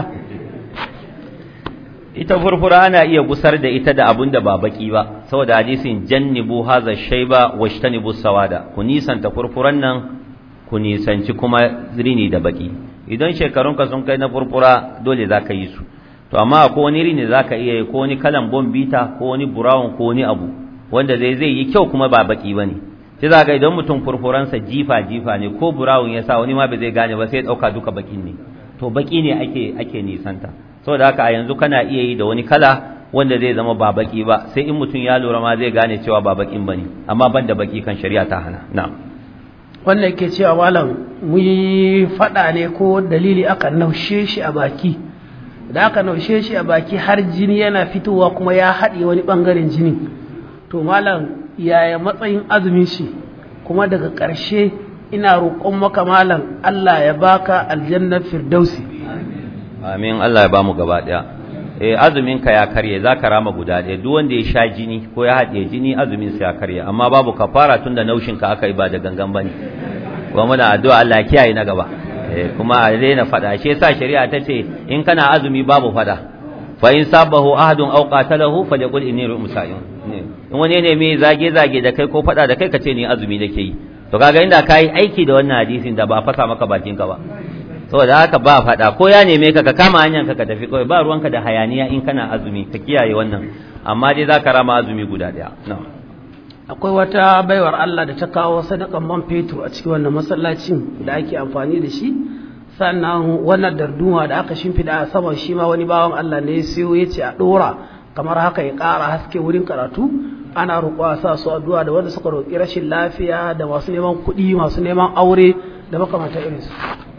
ita furfura ana iya gusar da ita da abun da ba baki ba saboda hadisin jannibu haza shayba washtanibu sawada ku nisanta furfuran nan ku nisanci kuma rini da baki idan shekarunka sun kai na furfura dole za ka yi su to amma ko wani rini za ka iya yi ko wani kalan bombita ko wani brown ko wani abu wanda zai zai yi kyau kuma ba baki ba ne sai za ka idan mutum furfuransa jifa jifa ne ko brown ya sa wani ma bai zai gane ba sai ya ɗauka duka bakin ne to baki ne ake ake nisanta saboda haka a yanzu kana iya yi da wani kala wanda zai zama ba baki ba sai in mutum ya lura ma zai gane cewa ba bakin bane amma ban da baki kan shari'a ta hana na'am wanda yake cewa malam mu yi faɗa ne ko dalili aka naushe shi a baki da aka naushe shi a baki har jini yana fitowa kuma ya haɗe wani ɓangaren jini to malam yaya matsayin azumin shi kuma daga ƙarshe ina roƙon maka malam Allah ya baka aljannar firdausi amin Allah ya bamu gaba ɗaya eh azumin ka ya karye zaka rama guda ɗaya duk wanda ya sha jini ko ya haɗe jini azumin sa ya karye amma babu kafara tunda naushin ka aka yi ba da gangan bane kuma muna addu'a Allah ya kiyaye na gaba kuma a daina fada shi yasa shari'a ta ce in kana azumi babu fada fa in sabahu ahadun aw qatalahu falyaqul inni musa'in in wani ne mai zage zage da kai ko fada da kai ka ce ni azumi nake yi to kaga inda kai aiki da wannan hadisin da ba fasa maka bakin ka ba saboda haka ba fada ko ya neme ka ka kama hanyar ka ka tafi kawai ba ruwanka da hayaniya in kana azumi ka kiyaye wannan amma dai zaka rama azumi guda daya na'am akwai wata baiwar Allah da ta kawo sadakan man fetur a cikin wannan masallacin da ake amfani da shi sannan wannan darduma da aka shimfida a saman shi ma wani bawan Allah ne ya siyo ya ce a ɗora kamar haka ya ƙara haske wurin karatu ana roƙo a sa su addu'a da wanda suka roƙi rashin lafiya da masu neman kuɗi masu neman aure da makamanta irin su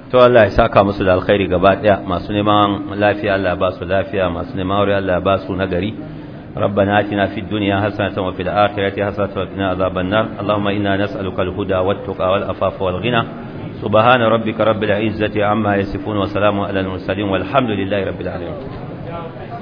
to Allah ya saka musu da alkhairi gaba daya masu neman lafiya Allah ba su lafiya masu neman aure Allah ba su nagari ربنا آتنا في الدنيا حسنة وفي الآخرة حسنة وقنا عذاب النار اللهم إنا نسألك الهدى والتقى والأفاف والغنى سبحان ربك رب العزة عما يصفون وسلام على المرسلين والحمد لله رب العالمين